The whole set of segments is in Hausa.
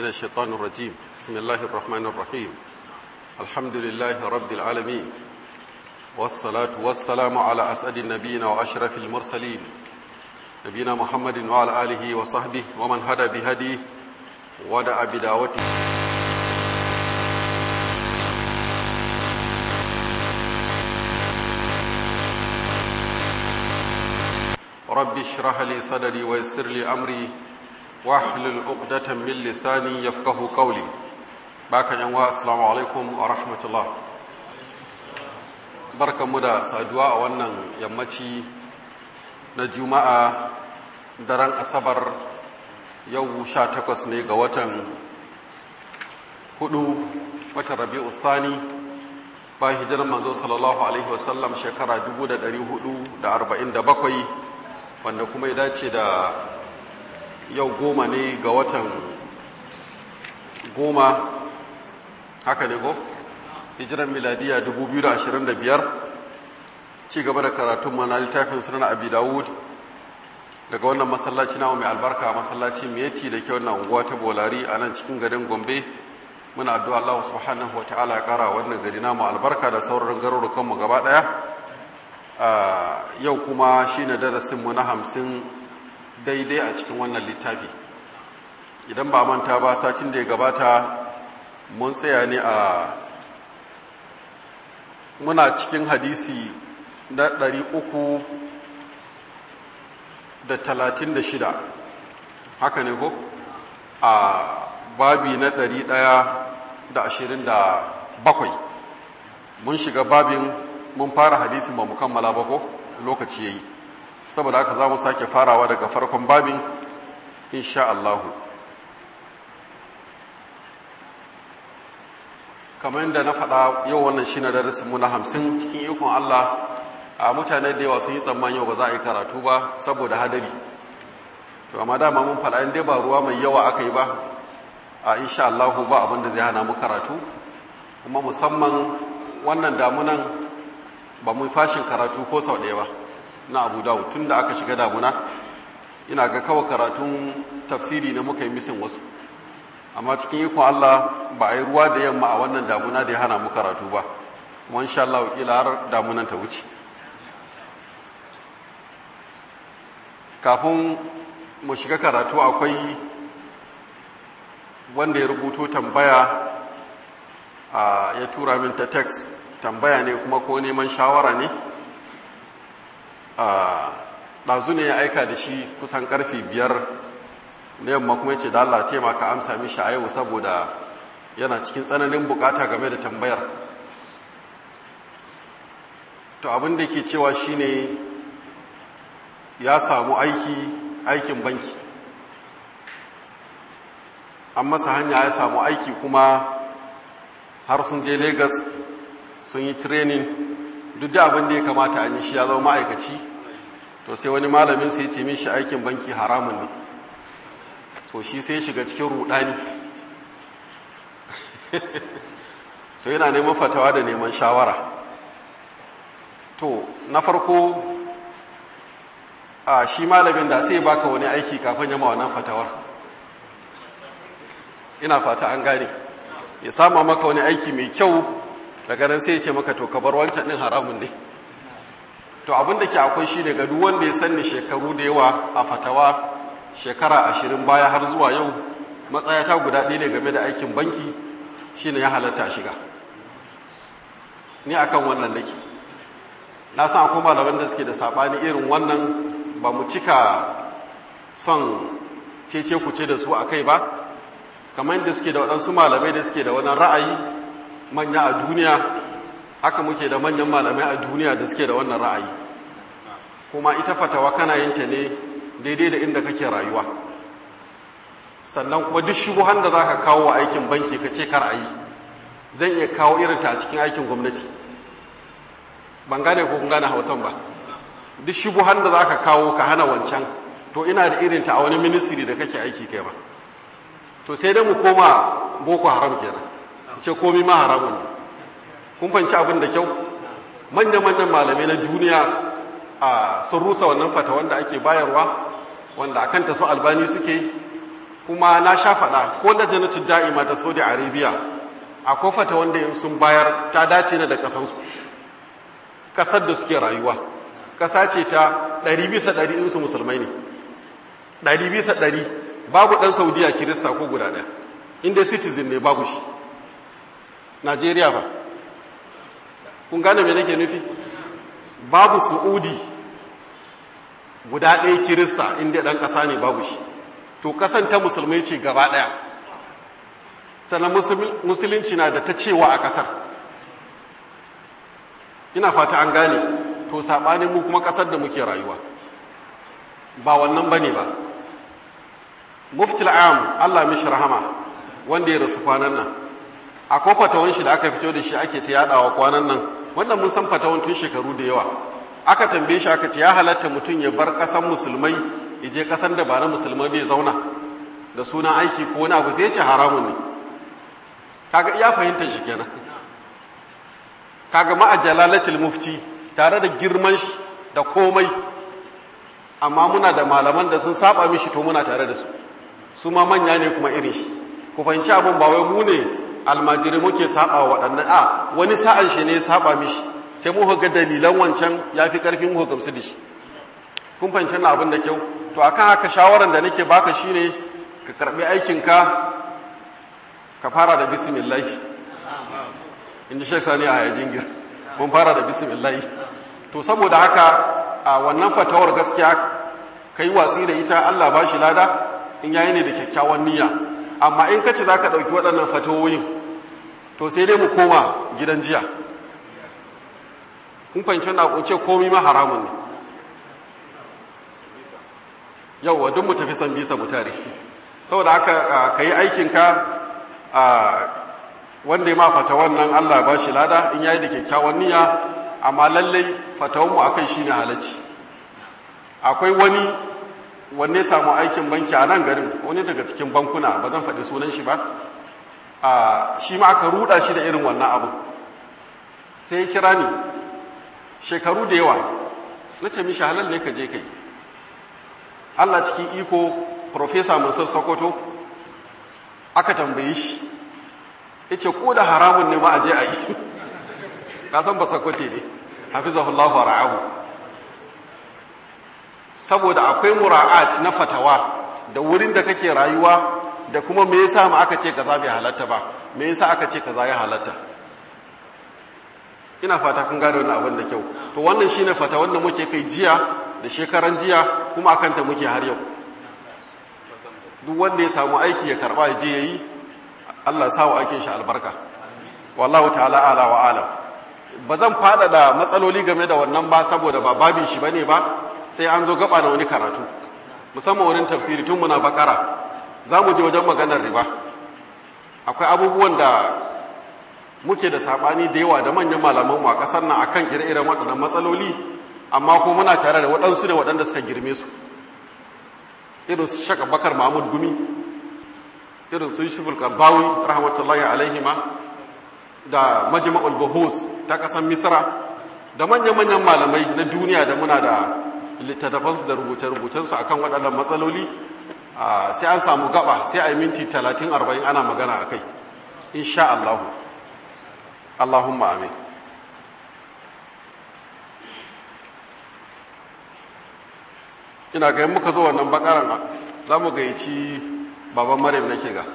من الشيطان الرجيم بسم الله الرحمن الرحيم الحمد لله رب العالمين والصلاة والسلام على أسعد النبيين وأشرف المرسلين نبينا محمد وعلى آله وصحبه ومن هدى بهديه ودعا بدعوته رب اشرح لي صدري ويسر لي أمري واحلل عقدة من لساني يفقه قولي باك ينوا السلام عليكم ورحمة الله barkan mu da saduwa a wannan yammaci na juma'a daren asabar yau sha takwas ne ga watan hudu watan rabi'u thani bayan hijirar manzo sallallahu alaihi wasallam shekara 447 wanda kuma ya dace da yau goma ne ga watan goma haka ne ko hijiran miladiya 2025 ci gaba da karatun mana littafin sunan abi dawud daga wannan masallaci na mai albarka masallaci meti da ke wannan unguwa ta bolari a nan cikin garin gombe muna addu'a Allah subhanahu wa ta'ala ya kara wannan gari namu albarka da sauran garurukanmu gaba daya yau kuma shine darasinmu na hamsin daidai a cikin wannan littafi idan ba manta ba sacin da ya gabata mun tsaya ne a muna cikin hadisi na ɗari uku da talatin da shida haka ne ko a babi na ɗari ɗaya da ashirin da bakwai mun shiga babin mun fara hadisin ba mu kammala ba ko lokaci ya yi saboda haka za mu sake farawa daga farkon babin insha Allahu kamar yadda na faɗa yau wannan shi na darasinmu na hamsin cikin ikon Allah a mutane da yawa sun yi tsammani yau ba za a yi karatu ba saboda hadari to amma dama mun faɗa inda ba ruwa mai yawa aka yi ba a insha Allahu ba abin da zai hana mu karatu kuma musamman wannan damunan ba mu fashin karatu ko sau ɗaya ba na abu dawud tun da aka shiga damuna ina ga kawai karatun tafsiri na muka yi misin wasu amma cikin ikon Allah ba a yi ruwa da yamma a wannan damuna da ya hana mu karatu ba kuma insha Allah kila har damunan ta wuce kafin mu shiga karatu akwai wanda ya rubuto tambaya ya tura min ta text tambaya ne kuma ko neman shawara ne ɗazu ne ya aika da shi kusan ƙarfi biyar na yamma kuma ce da Allah taimaka amsa mishi a yau saboda yana cikin tsananin bukata game da tambayar to abin da ke cewa shine ya samu aiki aikin banki an masa hanya ya samu aiki kuma har sun je Legas sun yi training duk da abin da ya kamata an yi shi ya zama ma'aikaci to sai wani malamin sai ce mishi aikin banki haramun ne so shi sai shiga cikin rudani to yana neman fatawa da neman shawara to na farko a shi malamin da sai baka wani aiki kafin yama wannan fatawar ina fata an gane ya sama maka wani aiki mai kyau daga nan sai ya ce maka to ka bar wancan din haramun ne to abin da ke akwai shi ne ga duk wanda ya sanni shekaru da yawa a fatawa shekara ashirin baya har zuwa yau matsayata guda ɗaya ne game da aikin banki shine ya halatta shiga ni akan wannan nake na san akwai malaman da suke da saɓani irin wannan ba mu cika son cece kuce da su a kai ba kamar yadda suke da waɗansu malamai da suke da wani ra'ayi manya a duniya haka muke da manyan malamai a duniya da suke da wannan ra'ayi kuma ita fatawa kana yin ta ne daidai da inda kake rayuwa sannan kuma duk shubuhan da za ka kawo wa aikin banki ka ce kar a yi zan iya kawo irinta a cikin aikin gwamnati ban gane ko kun gane hausan ba duk shubuhan da za ka kawo ka hana wancan to ina da irinta a wani ministry da kake aiki kai ba to sai dai mu koma boko haram kenan ce komi ma haramun ne kun fanci abin da kyau manya-manyan malamai na duniya a sun rusa wannan fata wanda ake bayarwa wanda a kanta su albani suke kuma na sha faɗa ko da jannatul da'ima ta saudi arabia akwai fata wanda in sun bayar ta dace ne da ƙasansu ƙasar da suke rayuwa ƙasa ce ta ɗari bisa ɗari insu musulmai ne ɗari bisa ɗari babu ɗan saudiya kirista ko guda ɗaya inda citizen ne babu shi najeriya ba kun gane me nake nufi babu su'udi guda ɗaya kirista inda ɗan ƙasa ne babu shi to ƙasan ta musulmai ce gaba ɗaya sannan musulunci na da ta cewa a ƙasar ina fata an gane to saɓanin mu kuma ƙasar da muke rayuwa ba wannan ba ne ba muftil am allah mishi rahama wanda ya rasu kwanan nan akwai fatawan shi da aka fito da shi ake ta yadawa kwanan nan wannan mun san fatawan tun shekaru da yawa aka tambaye shi aka ce ya halatta mutum ya bar ƙasan musulmai ya je ƙasan da ba na musulmai bai zauna da sunan aiki ko wani abu sai ya ce haramun ne kaga iya fahimtar shi kenan kaga ma'a jalalatul mufti tare da girman shi da komai amma muna da malaman da sun saba mishi to muna tare da su su ma manya ne kuma irin shi ku fahimci abin ba wai mu ne almajiri muke saba wa waɗannan a wani sa'an shi ne saba mishi sai mu ga dalilan wancan ya fi ƙarfin mu gamsu da shi kun fahimci na abin da kyau to akan haka shawaran da nake baka shine ka karɓi aikinka ka fara da bismillah inda shek sani a yajin gir mun fara da bismillah to saboda haka a wannan fatawar gaskiya kai watsi da ita Allah ba shi lada in yayi ne da kyakkyawan niyya amma in kace zaka dauki waɗannan fatawoyin to sai dai mu koma gidan jiya kun fahimci wannan kunce komai ma haramun ne yauwa duk mu tafi san bisa mu tare saboda haka kai aikinka a wanda ya ma fatawan nan Allah ba shi lada in yayi da kyakkyawan niyya amma lallai fatawanmu akai shine halacci akwai wani wanne samu aikin banki a nan garin wani daga cikin bankuna ba zan faɗi sunan shi ba a shi ma aka ruda shi da irin wannan abu sai ya kira ni shekaru da yawa na ce mishi halal ne ka je kai Allah cikin iko Profesa Mansur Sokoto aka tambaye shi ya ce ko da haramun ne ma a je a yi kasan ba sakwace ne hafizahullahu wa ra'ahu saboda akwai mura'at na fatawa da wurin da kake rayuwa da kuma me yasa ma aka ce kaza bai halatta ba me yasa aka ce kaza ya halatta ina fata kun gane wannan abin da kyau to wannan shine fata wanda muke kai jiya da shekaran jiya kuma akan ta muke har yau duk wanda ya samu aiki ya karba ya je yayi Allah ya sawa aikin shi albarka wallahu ta'ala ala wa alam ba zan fada da matsaloli game da wannan ba saboda ba babin shi bane ba sai an zo gaba na wani karatu musamman wurin tafsiri tun muna bakara za mu je wajen maganar riba akwai abubuwan da muke da sabani da yawa da manyan malamanmu a ƙasar nan akan ire-iren waɗannan matsaloli amma kuma muna tare da waɗansu ne waɗanda suka girme su irin su shaka bakar mahmud gumi irin su yusuful karbawi rahmatullahi alaihima da majma'ul buhus ta ƙasar misra da manyan-manyan malamai na duniya da muna da littattafansu da rubuce-rubucensu akan waɗannan matsaloli sai an samu gaba sai a yi minti 30-40 ana magana a kai insha Allahu Allahumma amin ina ga muka zo wannan bakaran za mu gayyaci baban maryam nake ga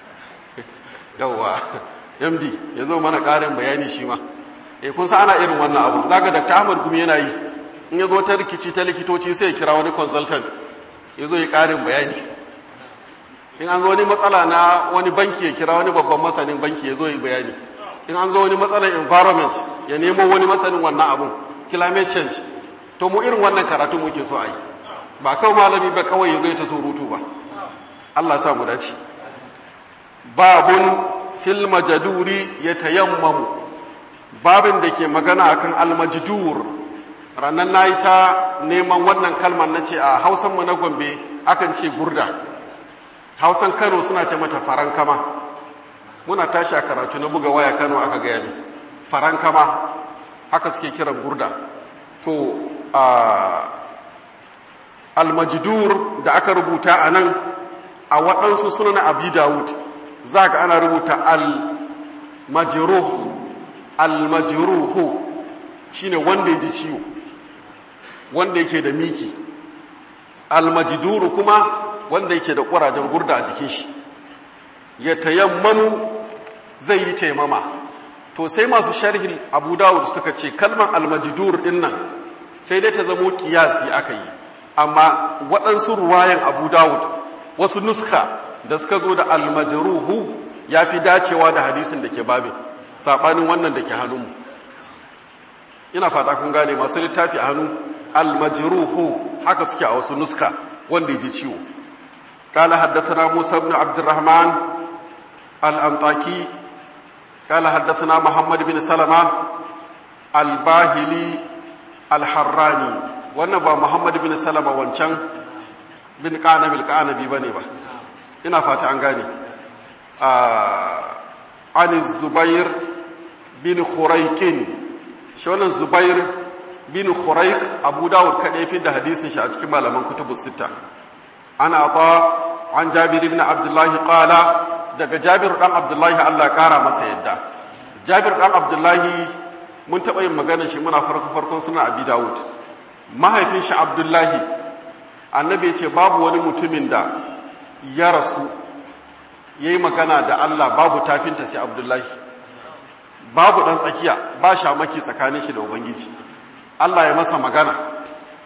yawwa md ya zo mana ƙarin bayani shi ma e kun sa ana irin wannan abu daga dr ahmad gumi yana yi in ya zo ta rikici ta likitoci sai ya kira wani consultant ya zo ya ƙarin bayani in an zo wani matsala na wani banki ya kira wani babban masanin banki ya zo ya bayani in an zo wani matsalar environment ya nemo wani masanin wannan abun climate change to mu irin wannan karatu muke so a yi ba kawai malami ba kawai ya zo ya ta surutu ba Allah sa mu dace babun fil majaduri ya tayammamu babin da ke magana akan almajdur ranar na yi ta neman wannan kalmar na ce a hausanmu na gombe akan ce gurda hausan kano suna ce mata farankama muna tashi a karatu na buga waya kano aka gaya ne farankama haka suke kiran gurda to almajdur da aka rubuta a nan a waɗansu sunan abi dawud za ka ana rubuta al-majruh al-majruhu shine wanda ya ji ciwo wanda yake da miki al-majduru kuma wanda yake da ƙurajen gurda a jikin shi ya tayammamu zai yi taimama to sai masu sharhin abu dawud suka ce kalmar al-majdur din nan sai dai ta zamo kiyasi aka yi amma waɗansu ruwayan abu dawud wasu nuska da suka zo da almajaruhu ya fi dacewa da hadisin da ke babin saɓanin wannan da ke hannunmu ina fata kun gane masu littafi a hannu almajaruhu haka suke a wasu nuska wanda ya ji ciwo قال حدثنا موسى بن عبد الرحمن الأنطاكي قال حدثنا محمد بن سلمة الباهلي الحراني wannan ba Muhammad bin Salama wancan bin Qanabil Qanabi bane ba ina fata an gane an Zubair bin Khuraikin shi wannan Zubair bin Khuraik Abu Dawud kadai fi da hadisin shi a cikin malaman kutubus sita ana ata an Jabir ibn Abdullah qala daga Jabir dan Abdullah Allah kara masa yadda Jabir dan Abdullah mun taɓa yin magana shi muna farko farkon suna Abi Dawud mahaifin shi abdullahi annabi ce babu wani mutumin da ya rasu ya yi magana da allah babu tafinta sai abdullahi babu ɗan tsakiya ba shamaki tsakanin shi da ubangiji allah ya masa magana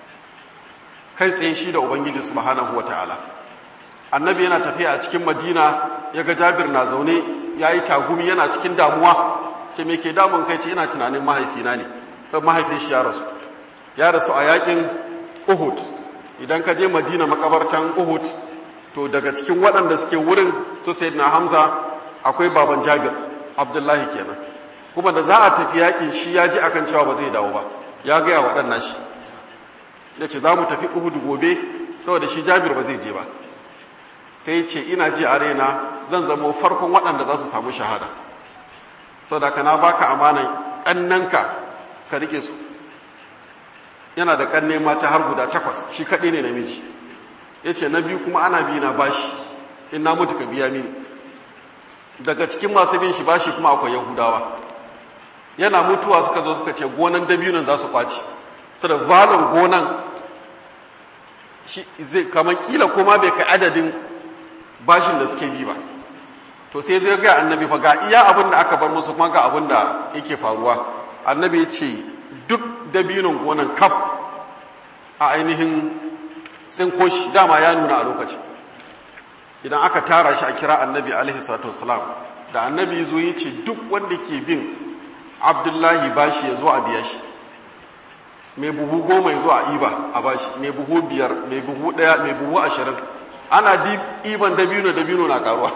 kai tsaye shi da ubangiji subhanahu wa ta'ala annabi yana tafiya a cikin madina ya ga jabir na zaune ya yi tagumi yana cikin damuwa ce me ke damun kai ce yana tunanin mahaifina ne mahaifin shi ya rasu ya rasu a yakin Uhud idan ka je Madina makabartan Uhud to daga cikin waɗanda suke wurin su na Hamza akwai baban Jabir Abdullahi kenan kuma da za a tafi yakin shi ya ji akan cewa ba zai dawo ba ya gaya waɗannan shi ya ce za mu tafi Uhud gobe saboda shi Jabir ba zai je ba sai ce ina ji a raina zan zamo farkon waɗanda za su samu shahada saboda ka na baka amanan ƙannanka ka rike su yana da kanne mata har guda takwas shi kaɗai ne namiji ya ce na biyu kuma ana biyu na bashi in na mutu ka biya mini daga cikin masu bin shi bashi kuma akwai yahudawa yana mutuwa suka zo suka ce gonan dabinon za su kwaci su da valon gonan shi zai kamar kila kuma bai kai adadin bashin da suke bi ba to sai zai ga annabi fa ga iya abin da aka bar musu kuma ga abin da yake faruwa annabi ya ce duk dabinon gonan kaf a ainihin tsinko shi dama ya nuna a lokaci idan aka tara shi a kira annabi alaihi salatu wasalam da annabi zo ya ce duk wanda ke bin abdullahi bashi ya zo a biya shi mai buhu goma ya zo a iba a bashi mai buhu biyar mai buhu daya mai buhu ashirin ana iban dabino dabino na karuwa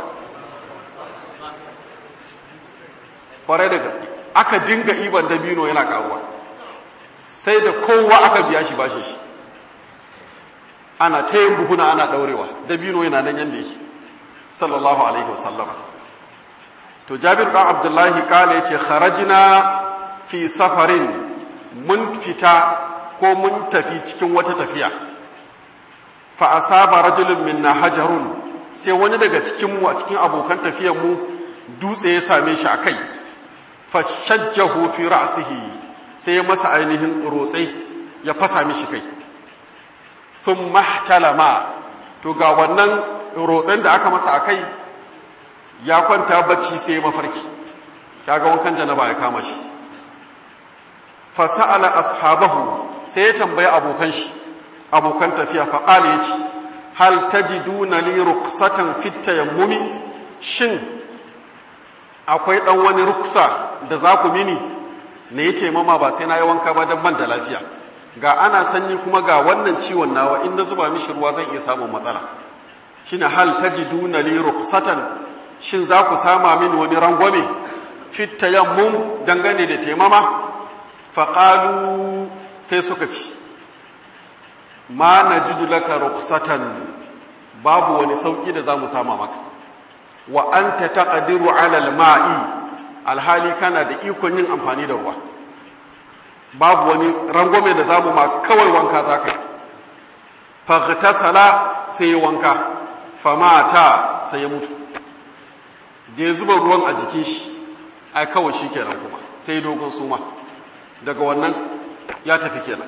kwarai da gaske aka dinga iban dabino yana karuwa sai da kowa aka biya shi bashi shi ana ta yin buhuna ana daurewa dabino yana nan yanda yake sallallahu alaihi wasallam to jabir dan abdullahi kala yace kharajna fi safarin mun fita ko mun tafi cikin wata tafiya fa asaba rajulun minna hajarun sai wani daga cikin mu a cikin abokan tafiyar mu dutse ya same shi akai fa shajjahu fi ra'sihi sai ya masa ainihin rotsai ya fasa mishi kai sun mahtalama to ga wannan rotsen da aka masa a kai ya kwanta bacci sai mafarki kaga wankan janaba ya kama shi fasa'ala ashabahu sai ya tambayi abokan shi abokan tafiya faƙala ya ce hal tajiduna li ruksatan fit tayammumi shin akwai ɗan wani ruksa da za ku mini na yi taimama ba sai na yi wanka ba don ban da lafiya ga ana sanyi kuma ga wannan ciwon nawa in na zuba mishi ruwa zan iya samun matsala shine hal tajiduna li rukhsatan shin za ku sama mini wani rangwame fit tayammum dangane da taimama faqalu sai suka ci ma najidu laka rukhsatan babu wani sauki da zamu sama maka wa anta taqdiru ala al-ma'i alhali kana da ikon yin amfani da ruwa babu wani rangwame da zamu ma kawai wanka za ka yi faghtasala sai yi wanka famata sai ya mutu da ya zuba ruwan a jikin shi ai kawai shi kenan kuma sai dogon suma daga wannan ya tafi kenan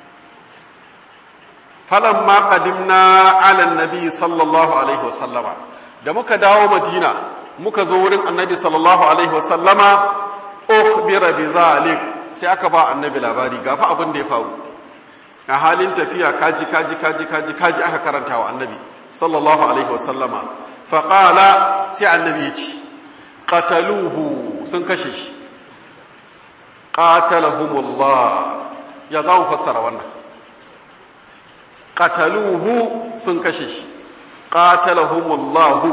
falan ma qadimna ala annabi sallallahu alaihi wasallama da muka dawo madina muka zo wurin annabi sallallahu alaihi wasallama ukhbira bi zalik sai aka ba annabi labari gafa abin da ya faru a halin tafiya kaji kaji kaji kaji kaji aka karanta wa annabi sallallahu alaihi wasallama faqala sai annabi ya ce qataluhu sun kashe shi qatalahumullah ya za mu fassara wannan qataluhu sun kashe shi qatalahumullahu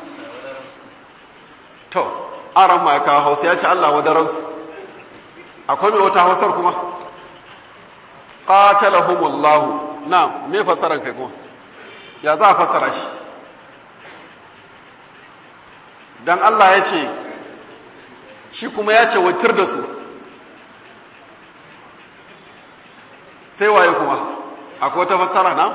to aran ma ka hausa ya ce Allah wadaransu akwai mai wata hausar kuma qatalahumullahu na me fassaran kai kuma ya za a fassara shi dan Allah ya ce shi kuma ya ce watir da su sai waye kuma akwai wata fassara na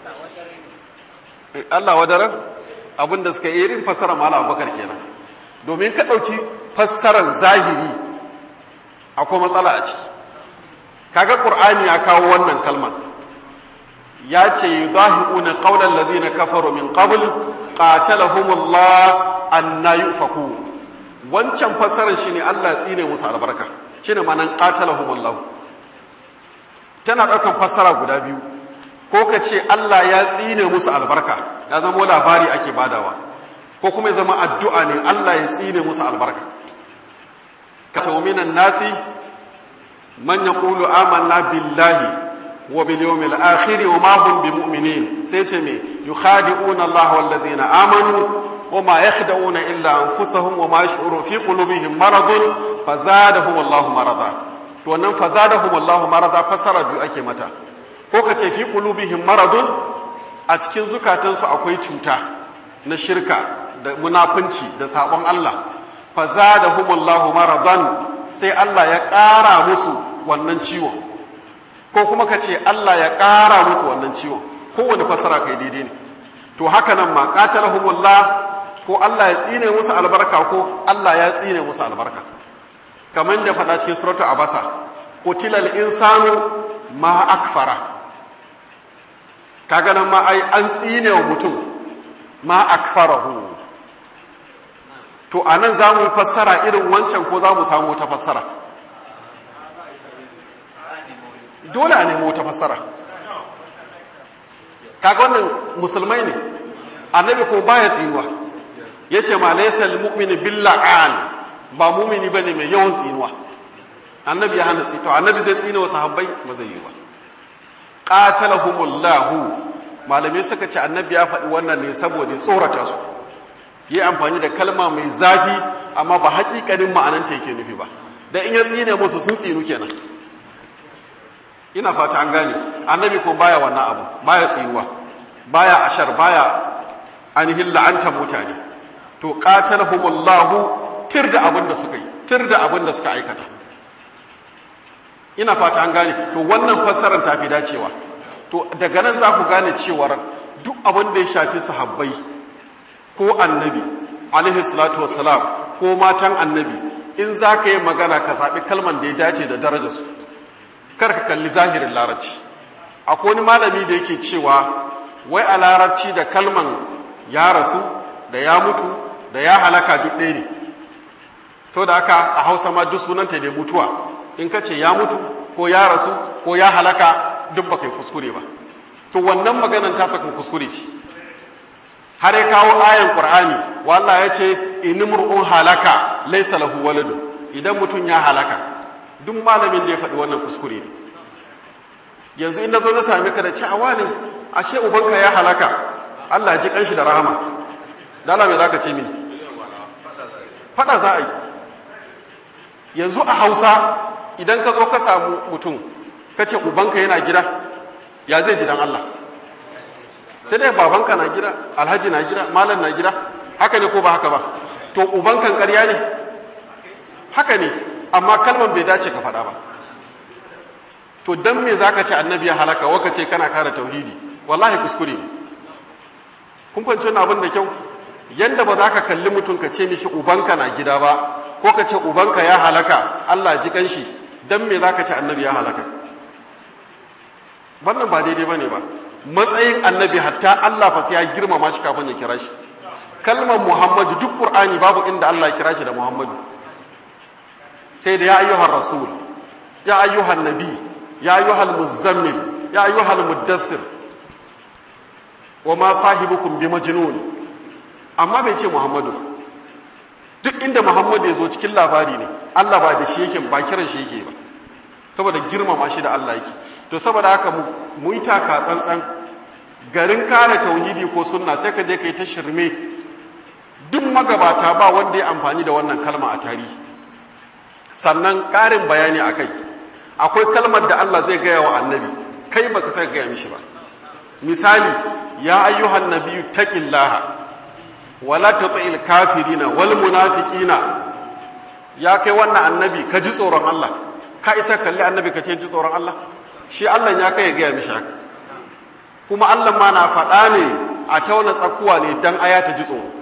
Allah wadaran abinda suka yi irin fassara mala abubakar kenan domin ka ɗauki fassarar zahiri akwai matsala a ciki kaga ƙur'ani ya kawo wannan kalmar ya ce yudahi'una qawlan ladina kafaru min qabl qatalahumullah anna yufaku wancan fassarar shine Allah tsine musu albarka shine manan qatalahumullah tana ɗaukan fassara guda biyu ko ka ce Allah ya tsine musu albarka ya zama labari ake badawa ko kuma ya zama addu'a ne Allah ya tsine musu albarka kace minan nasi man yaqulu amanna billahi wa bil yawmil akhir wa ma hum bimu'minin sai ce me yukhadi'una Allah wal ladina amanu wa ma yakhda'una illa anfusahum wa ma yash'urun fi qulubihim maradun fazadahum Allah marada to wannan fazadahum Allah marada fasara biyu ake mata ko kace fi qulubihim maradun a cikin zukatansu akwai cuta na shirka da munafunci da sabon Allah fa zadahumullahu maradan sai Allah ya ƙara musu wannan ciwon ko kuma ka ce Allah ya ƙara musu wannan ciwon kowane fasara kai daidai ne to haka nan ma qatalahumullah ko Allah ya tsine musu albarka ko Allah ya tsine musu albarka kamar da faɗa cikin suratu abasa qutilal insanu ma akfara kaga nan ma ai an tsine wa mutum ma akfarahu to a nan za mu fassara irin wancan ko za mu samu wata fassara dole a nemo wata fassara kaga wannan musulmai ne annabi ko baya tsinuwa ya ce ma laisa mu'mini billa'an ba mumini ba ne mai yawan tsinuwa annabi ya hana tsito annabi zai tsina wa sahabbai ba zai yi ba qatalahumullahu malamai suka ce annabi ya faɗi wannan ne saboda tsorata su yi amfani da kalma mai zafi amma ba haƙiƙanin ma'ananta yake nufi ba da in ya tsine musu sun tsinu kenan ina fata an gane annabi ko baya wannan abu baya tsinuwa baya ashar baya ainihin la'antar mutane to qatalahumullahu tir da abin da suka yi tir da abin da suka aikata ina fata an gane to wannan fassarar ta fi dacewa to daga nan za ku gane cewar duk abin da ya shafi sahabbai ko annabi alaihi salatu wassalam ko matan annabi in za ka yi magana ka zaɓi kalman da ya dace da darajarsu kar ka kalli zahirin larabci akwai wani malami da yake cewa wai a larabci da kalman ya rasu da ya mutu da ya halaka duk ɗaya ne to da haka a hausa ma duk sunanta da mutuwa in ka ce ya mutu ko ya rasu ko ya halaka duk ba kai kuskure ba to wannan maganan ta saka kuskure ce har ya kawo ayan qur'ani wallah ya ce inimru'un halaka laysa lahu waladun idan mutum ya halaka duk malamin da ya faɗi wannan kuskure ne yanzu in na zo na sami ka da ci awa ne ashe ubanka ya halaka Allah ji kanshi da rahama dala me zaka ce mini faɗa za a yi yanzu a hausa idan ka zo ka samu mutum ka ce ubanka yana gida ya zai ji dan Allah sai dai babanka na gida alhaji na gida malam na gida haka ne ko ba haka ba to ubankan ƙarya ne haka ne amma kalman bai dace ka faɗa ba to dan me zaka ce annabi ya halaka waka ce kana kare tauhidi wallahi kuskure ne kun fahimci wannan abin da kyau yanda ba za ka kalli mutum ka ce mishi ubanka na gida ba ko ka ce ubanka ya halaka Allah ji kanshi dan me za ka ce annabi ya halaka wannan ba daidai bane ba matsayin annabi hatta Allah fa sai ya girmama shi kafin ya kira shi kalmar Muhammadu duk Qur'ani babu inda Allah ya kira shi da Muhammadu sai da ya ayyuhar rasul ya ayyuhan nabi ya ayyuhal muzammil ya ayyuhal muddathir wa ma sahibukum bi majnun amma bai ce Muhammadu duk inda Muhammadu ya zo cikin labari ne Allah ba da shi yake ba kiran shi yake ba saboda girmama shi da Allah yake to saboda haka mu yi taka tsantsan garin kare tauhidi ko sunna sai ka je ka yi ta shirme duk magabata ba wanda ya amfani da wannan kalma a tarihi sannan ƙarin bayani a kai akwai kalmar da Allah zai gaya wa annabi kai baka sai gaya mishi ba misali ya ayyuhan nabiyyu taqillaha wala tuti'il kafirina wal munafiqina ya kai wannan annabi ka ji tsoron Allah ka isa kalli annabi ka ce ji tsoron Allah shi Allah ya kai gaya mishi haka kuma Allah ma na faɗa ne a tauna tsakuwa ne dan aya ta ji tsoro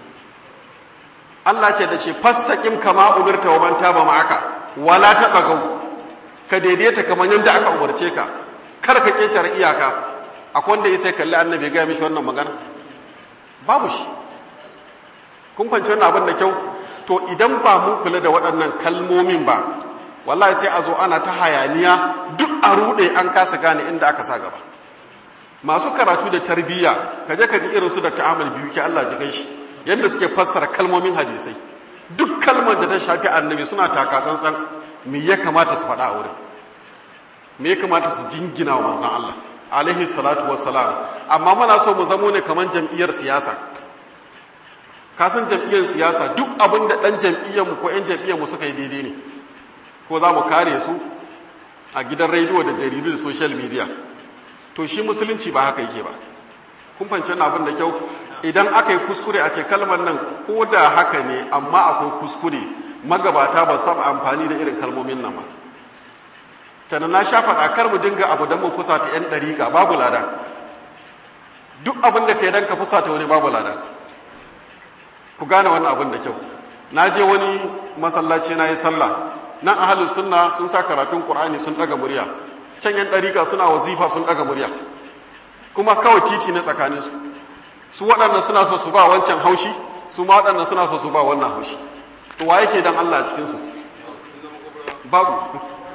Allah ce da shi fastaqim kama umirta wa man taba ma'aka wala tabagau ka daidaita kamar yadda aka umarce ka kar ka ketare iyaka akwai wanda ya sai kalli annabi ga mishi wannan magana babu shi kun fahimci wannan abin da kyau to idan ba mun kula da waɗannan kalmomin ba wallahi sai a zo ana ta hayaniya duk a rude an kasa gane inda aka sa gaba masu karatu da tarbiyya kaje ka ji irin su da ta'amul biyu ke Allah ji shi yadda suke fassara kalmomin hadisai duk kalmar da ta shafi annabi suna taka tsantsan me ya kamata su faɗa a wurin me ya kamata su jingina wa manzan Allah alaihi salatu wassalam amma muna so mu zamo ne kamar jam'iyyar siyasa ka san jam'iyyar siyasa duk abin da ɗan jam'iyyar mu ko ƴan jam'iyyar mu suka yi daidai ne ko za mu kare su a gidan rediyo da jaridu da social media to shi musulunci ba haka yake ba kun fahimci abin da kyau idan aka yi kuskure a ce kalmar nan ko da haka ne amma akwai kuskure magabata ba su taɓa amfani da irin kalmomin nan ba tana na sha faɗa kar mu dinga abu don mu fusa ta 'yan ɗariƙa babu lada duk abin da ka yi don ka fusa ta wani babu lada ku gane wannan abin da kyau na je wani masallaci na yi sallah nan ahalin sunna sun sa karatun ƙur'ani sun ɗaga murya can 'yan ɗariƙa suna wazifa sun ɗaga murya kuma kawai titi na tsakaninsu su waɗannan suna so su ba wancan haushi su ma waɗannan suna so su ba wannan haushi to wa yake dan Allah a cikinsu babu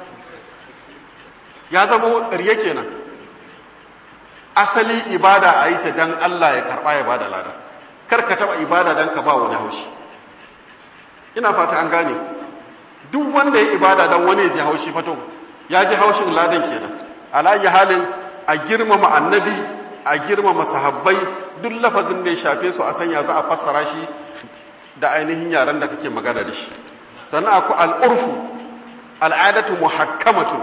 ya zama riya kenan asali ibada a yi ta dan Allah ya karɓa ya bada lada kar ka taɓa ibada dan ka ba wani haushi ina fata an gane duk wanda ya ibada dan wani ya ji haushi fato ya ji haushin ladan kenan alayyi halin a girmama annabi a girmama sahabbai duk lafazin da ya shafe su a sanya za a fassara shi da ainihin yaren da kake magana da shi sannan akwai al'urfu al'adatu muhakkamatun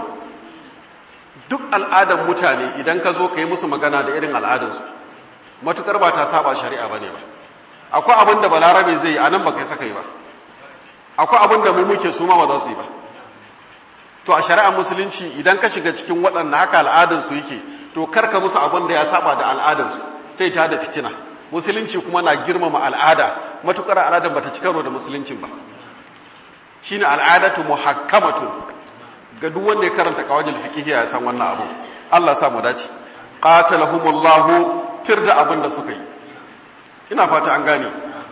duk al'adan mutane idan ka zo ka yi musu magana da irin al'adansu matukar ba ta saba shari'a ba ne ba akwai abin da balarabe zai yi a nan ba kai saka yi ba akwai abin da mu muke su ma ba za su yi ba to a shari'ar musulunci idan ka shiga cikin waɗanda haka al'adansu yake to karka musu abin da ya saba da al'adansu sai ta da fitina musulunci kuma na girmama al'ada matukar al'adan bata ci karo da musuluncin ba shine al'adatu muhakkamatun ga duk wanda ya karanta kawajil fiqh ya san wannan abu Allah sa mu dace qatalahumullahu tirda abin da suka yi ina fata an gane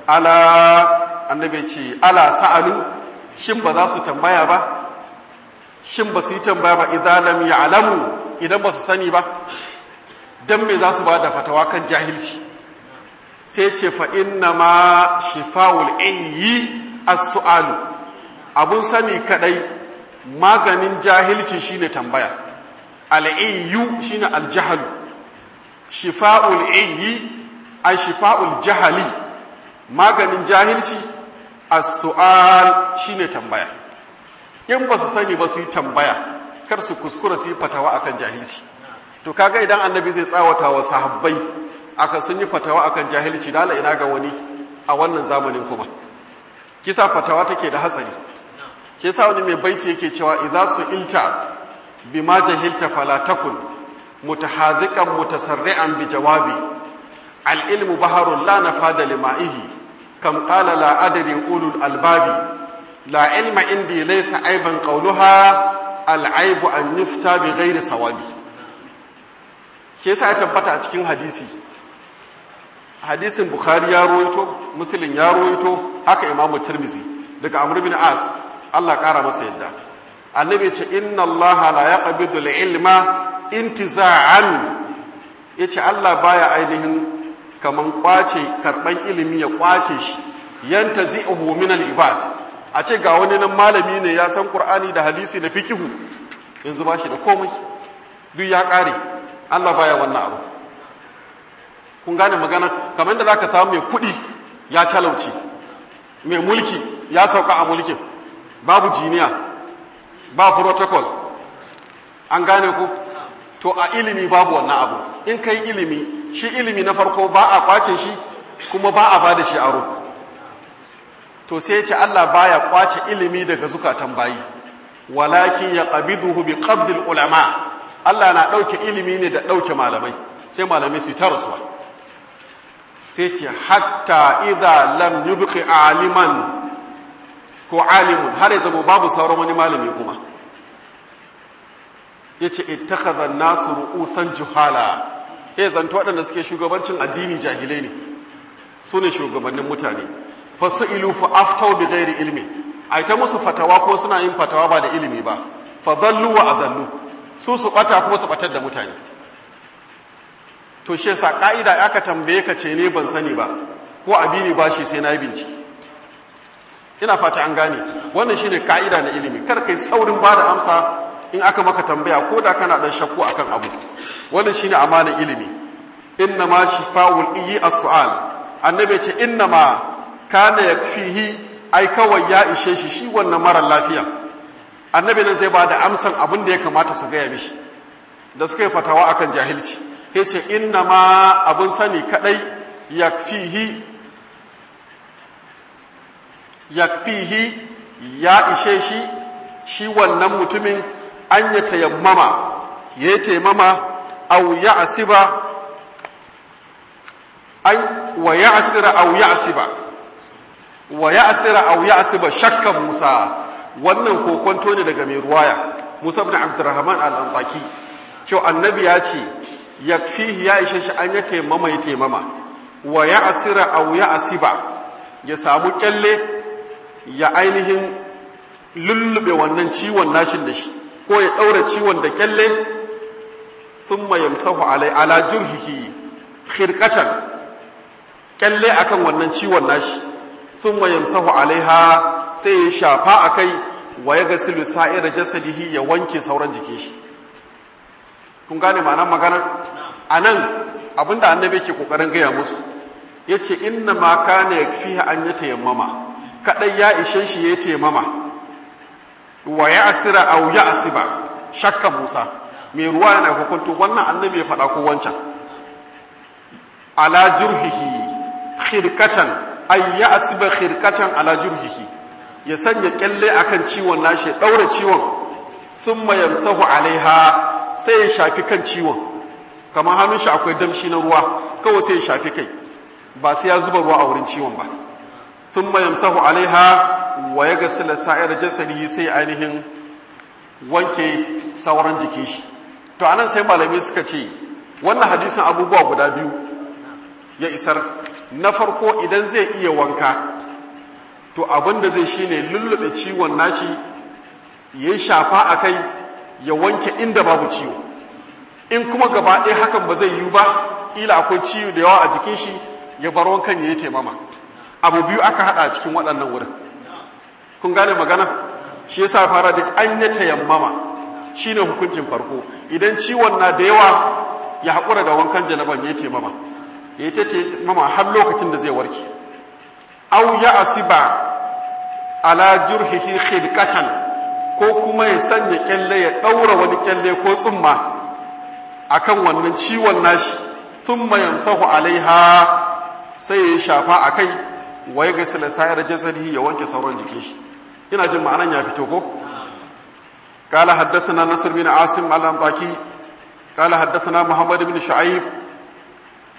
ala annabi ce ala sa'alu shin ba za su tambaya ba shin ba su yi tambaya ba idan lam ya'lamu idan ba su sani ba dan me za su ba da fatawa kan jahilci sai ce fa inna ma shifa'ul ayyi as-su'alu abun sani kadai maganin jahilci shine tambaya al-ayyu shine al-jahlu shifa'ul ayyi ay shifa'ul jahali maganin jahilci as-su'al shine tambaya in ba su sani ba su yi tambaya kar su kuskura su yi fatawa akan jahilci to kaga idan annabi zai tsawata wa sahabbai aka sun yi fatawa akan jahilci dala ina ga wani a wannan zamanin kuma kisa fatawa take da hatsari ke sa wani mai baiti yake cewa idza su ilta bima jahilta fala takun mutahadhiqan mutasarri'an bi jawabi al-ilmu baharun la nafada lima'ihi kam qala la adri ulul albabi la ilma indi laysa aiban qawluha al-aibu an yufta bi ghairi sawabi shi yasa ya tabbata a cikin hadisi hadisin bukhari ya rawaito muslim ya rawaito haka imamu tirmizi daga amr bin as Allah kara masa yadda annabi ce inna Allah la yaqbidu al-ilma intiza'an yace Allah baya ainihin kaman kwace karban ilimi ya kwace shi yantazi'uhu min al-ibad a ce ga wani nan malami ne ya san qur'ani da hadisi da fikihu yanzu ba shi da komai duk ya kare Allah baya wannan abu kun gane magana kamar da zaka samu mai kuɗi ya talauci mai mulki ya sauka a mulkin babu jiniya ba protocol an gane ku to a ilimi babu wannan abu in kai ilimi shi ilimi na farko ba a kwace shi kuma ba a bada shi aro to sai ce Allah baya kwace ilimi daga zukatan bayi walakin ya qabiduhu bi qabdil ulama Allah na dauke ilimi ne da dauke malamai sai malamai su ta rasuwa sai ce hatta idza lam yubqi aliman ko alimun har ya zama babu sauran wani malami kuma yace ittakhadha an-nasu ru'usan juhala eh zanto waɗanda suke shugabancin addini jahilai ne su ne shugabannin mutane fasu'ilu fa aftau bi ghairi ilmi ai ta musu fatawa ko suna yin fatawa ba da ilimi ba fa dallu wa adallu su su bata kuma su batar da mutane to shi yasa ka'ida aka tambaye ka ce ne ban sani ba ko abi ne ba shi sai na yi bincike ina fata an gane wannan shine ka'ida na ilimi kar kai saurin ba da amsa in aka maka tambaya ko da kana dan shakku akan abu wannan shine amanar ilimi inna ma shifa'ul iyi as-su'al annabi ce inna ma kana yakfihi ai kawai ya ishe shi shi wannan mara lafiya annabi nan zai ba da amsan abin da ya kamata su gaya mishi da suka yi fatawa akan jahilci ya ce inna ma abin sani kadai yakfihi yakfihi ya ishe shi shi wannan mutumin an ya tayammama ya yi taimama au ya asiba an wa ya asira au ya asiba wa ya asira au ya asiba shakka musa wannan kokonto ne daga mai ruwaya musa bin abdurrahman al-antaki cewa annabi ya ce yakfihi ya ishe shi an ya taimama ya taimama wa ya asira au ya asiba ya samu kyalle ya ainihin lullube wannan ciwon nashin da shi ko ya ɗaura ciwon da kyalle sun yamsahu alai ala jurhihi khirkatan kyalle akan wannan ciwon nashi sun yamsahu alaiha sai ya shafa a kai wa ya gasilu sa'ira jasadihi ya wanke sauran jikin shi kun gane ma'anar magana a nan abinda annabi ke kokarin gaya musu ya ce inna ma kana yakfiha an ya tayammama kadai ya ishe shi ya taimama wa ya asira au ya asiba shakka musa mai ruwa yana hukuntu wannan annabi ya faɗa ko wancan ala jurhihi khirkatan ay ya asiba khirkatan ala jurhihi ya sanya kyalle akan ciwon nashi ya daura ciwon thumma yamsahu alaiha sai ya shafi kan ciwon kamar hannun shi akwai damshi na ruwa kawai sai ya shafi kai ba sai ya zuba ruwa a wurin ciwon ba ثم يمسح عليها ويغسل سائر جسده sai ainihin wanke sauran jikin shi to anan sai malami suka ce wannan hadisin abubuwa guda biyu ya isar na farko idan zai iya wanka to abin da zai shine lullube ciwon nashi ya shafa a kai ya wanke inda babu ciwo in kuma gaba ɗaya hakan ba zai yiwu ba ila akwai ciwo da yawa a jikin shi ya bar wankan ya yi taimama abu biyu aka hada cikin waɗannan wurin kun gane magana shi yasa fara da an yi tayammama shine hukuncin farko idan ciwon na da yawa ya haƙura da wankan janaban ya taimama ya yi ta taimama har lokacin da zai warke au ya asiba ala jurhihi khidqatan ko kuma ya sanya kyalle ya ɗaura wani kyalle ko tsumma akan wannan ciwon nashi thumma yamsahu alaiha sai ya shafa akai wa ya gasila sa'ir jasadihi ya wanke sauran jikin shi ina jin ma'anan ya fito ko qala haddathana nasr bin asim al-antaki qala haddathana muhammad bin shu'aib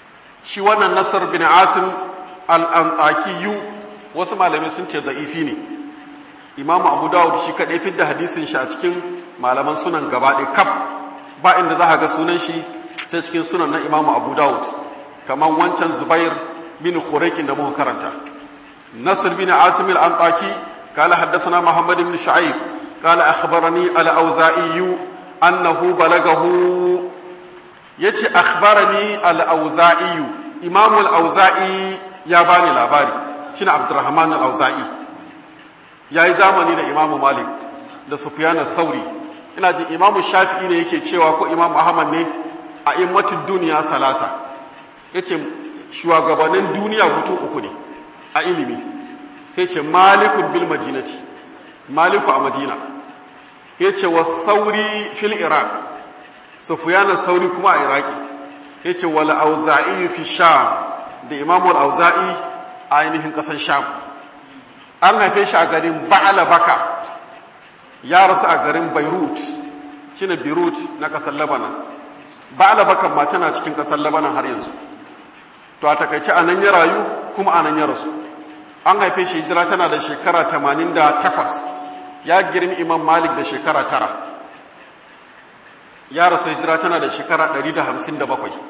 shi wannan nasar bin asim al'antakiyu wasu malamai sun ce da'ifi ne imamu abu dawud shi kaɗai fidda hadisin shi a cikin malaman sunan gaba ɗaya kaf ba inda za a ga sunan shi sai cikin sunan na imamu abu dawud kamar wancan zubair bin khuraikin da muka karanta nasir bin asim al'antaki قال حدثنا محمد بن شعيب قال أخبرني الأوزائي أنه بلغه يتي أخبرني الأوزائي إمام الأوزائي ياباني لاباري شين عبد الرحمن الأوزائي يا زماني da Imam Malik da Sufyan al-Thawri ina ji Imam Shafi'i ne yake cewa ko Imam Ahmad ne a immatud duniya salasa yace shugabannin duniya mutum uku ne a ilimi sai ce malikun bil madinati maliku a madina ya ce wa sauri fil iraq sufiyanar sauri kuma a iraki ya ce wal auza'i fi sham da imamu auza'i a ainihin ƙasar sham an haife shi a garin ba'ala baka ya rasu a garin beirut shine beirut na ƙasar labanan ba'ala baka ma tana cikin ƙasar labanan har yanzu to a takaice a nan ya rayu kuma a nan ya rasu an haife shi hijira tana da shekara 88 ya girmi imam malik da shekara tara ya rasu hijira tana da shekara 157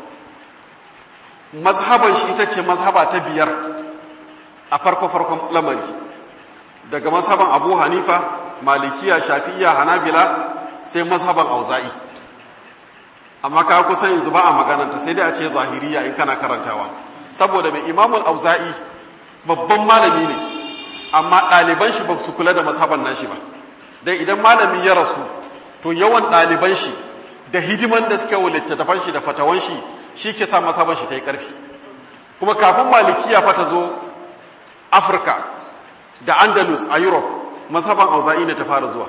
mazhaban shi ita ce mazhaba ta biyar a farko-farkon lamari daga mazhaban abu hanifa malikiya shafi'iya hanabila sai mazhaban auza'i amma ka kusan yanzu ba a magananta sai dai a ce zahiriya in kana karantawa saboda mai imamul auza'i babban malami ne amma ɗaliban shi ba su kula da mazhaban nashi ba dai idan malami ya rasu to yawan ɗaliban shi da hidiman da suka wa littattafan shi da fatawan shi shi ke sa mazhaban shi ta yi ƙarfi kuma kafin malikiya fa ta zo afirka da andalus a europe mazhaban auza'i ne ta fara zuwa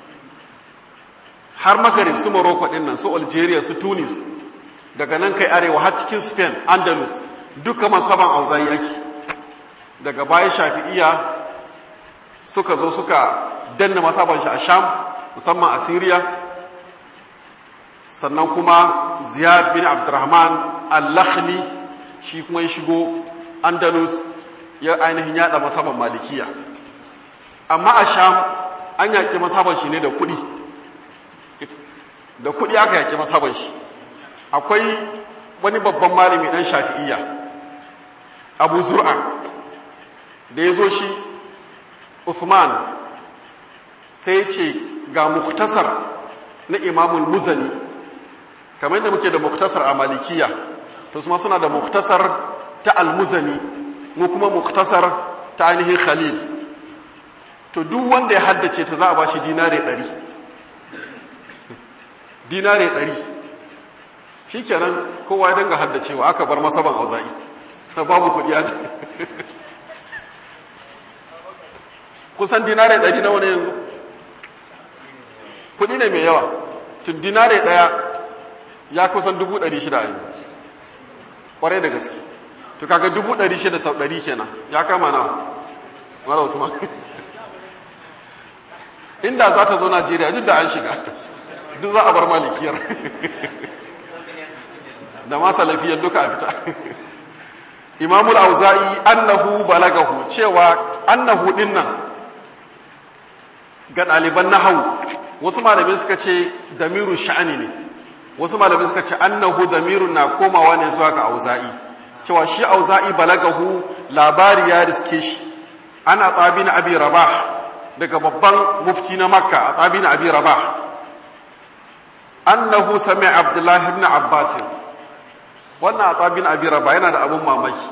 har magarib su morocco ɗin nan su algeria su tunis daga nan kai arewa har cikin spain andalus duka mazhaban auza'i ake daga baya shafi'iya suka zo suka danna mazhaban shi a sham musamman a syria sannan kuma ziyad bin abdurrahman al-lakhmi shi kuma ya shigo andalus ya ainihin yada mazhaban malikiya amma a sham an yaki mazhaban shi ne da kuɗi da kuɗi aka yaki mazhaban shi akwai wani babban malami dan shafi'iyya abu zur'a da ya zo shi Uthman sai ce ga muktasar na imamul muzani kamar yadda muke da muktasar a malikiya to su suna da muktasar ta almuzani mu kuma muktasar ta ainihin khalil to duk wanda ya haddace ta za a ba shi dinare ɗari dinare ɗari shi kenan kowa ya danga haddacewa aka bar masaban auza'i babu kuɗi a kusan dinare ɗari na wani yanzu kuɗi ne mai yawa tun dinare ɗaya ya kusan dubu ɗari shida yanzu ƙwarai da gaske to kaga dubu ɗari shida sau ɗari kenan ya kama nawa mara usman inda za ta zo najeriya duk da an shiga duk za a bar malikiyar da ma salafiyar duka a fita imamul auza'i annahu balagahu cewa annahu din nan ga ɗaliban nahawu wasu malamai suka ce damiru sha'ani ne wasu malamai suka ce annahu damirun na komawa ne zuwa ga auza'i cewa shi auza'i balagahu labari ya riske shi ana tsabi na abi rabah daga babban mufti na makka a tsabi na abi rabah annahu sami abdullahi ibn abbas wannan a tsabi na abi rabah yana da abun mamaki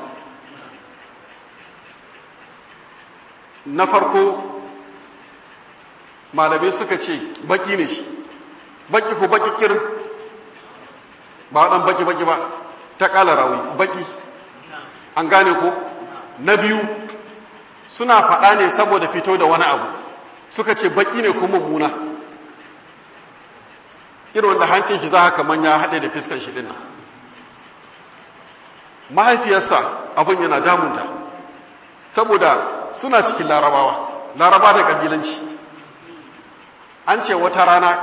na farko malamai suka ce baki ne shi baki ko baki kirin ba waɗan baki baki ba ta ƙala rawi baki an gane ko na biyu suna faɗa ne saboda fito da wani abu suka ce baki ne ko mummuna irin wanda hancin shi za haka manya haɗe da fiskan shi ɗin nan mahaifiyarsa abin yana damunta saboda suna cikin larabawa laraba da ƙabilanci an ce wata rana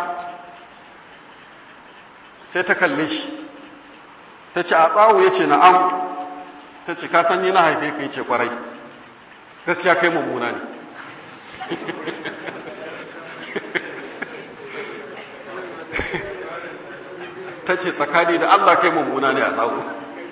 sai ta kalle shi ta ce a tsawo ya ce na'am ta ce ka san ni na haife ka ce kwarai gaskiya kai mummuna ne ta ce tsakani da Allah kai mummuna ne a tsawo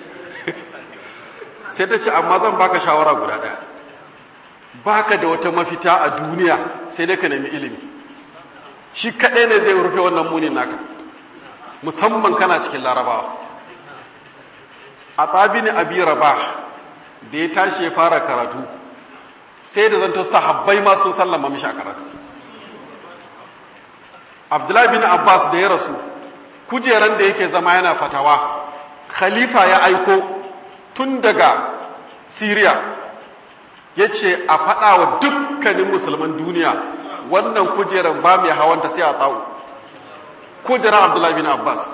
sai ta ce amma zan baka shawara guda ɗaya baka da wata mafita a duniya sai dai ka nemi ilimi shi kaɗai ne zai rufe wannan munin naka musamman kana cikin larabawa a tsabini abi raba da ya tashi ya fara karatu sai da zanto sahabbai ma sun sallama mishi a karatu abdullahi bin abbas da ya rasu kujeran da yake zama yana fatawa khalifa ya aiko tun daga Siriya ya ce a faɗa wa dukkanin musulman duniya wannan kujeran ba mai hawanta sai a tsawo kujeran abdullahi bin abbas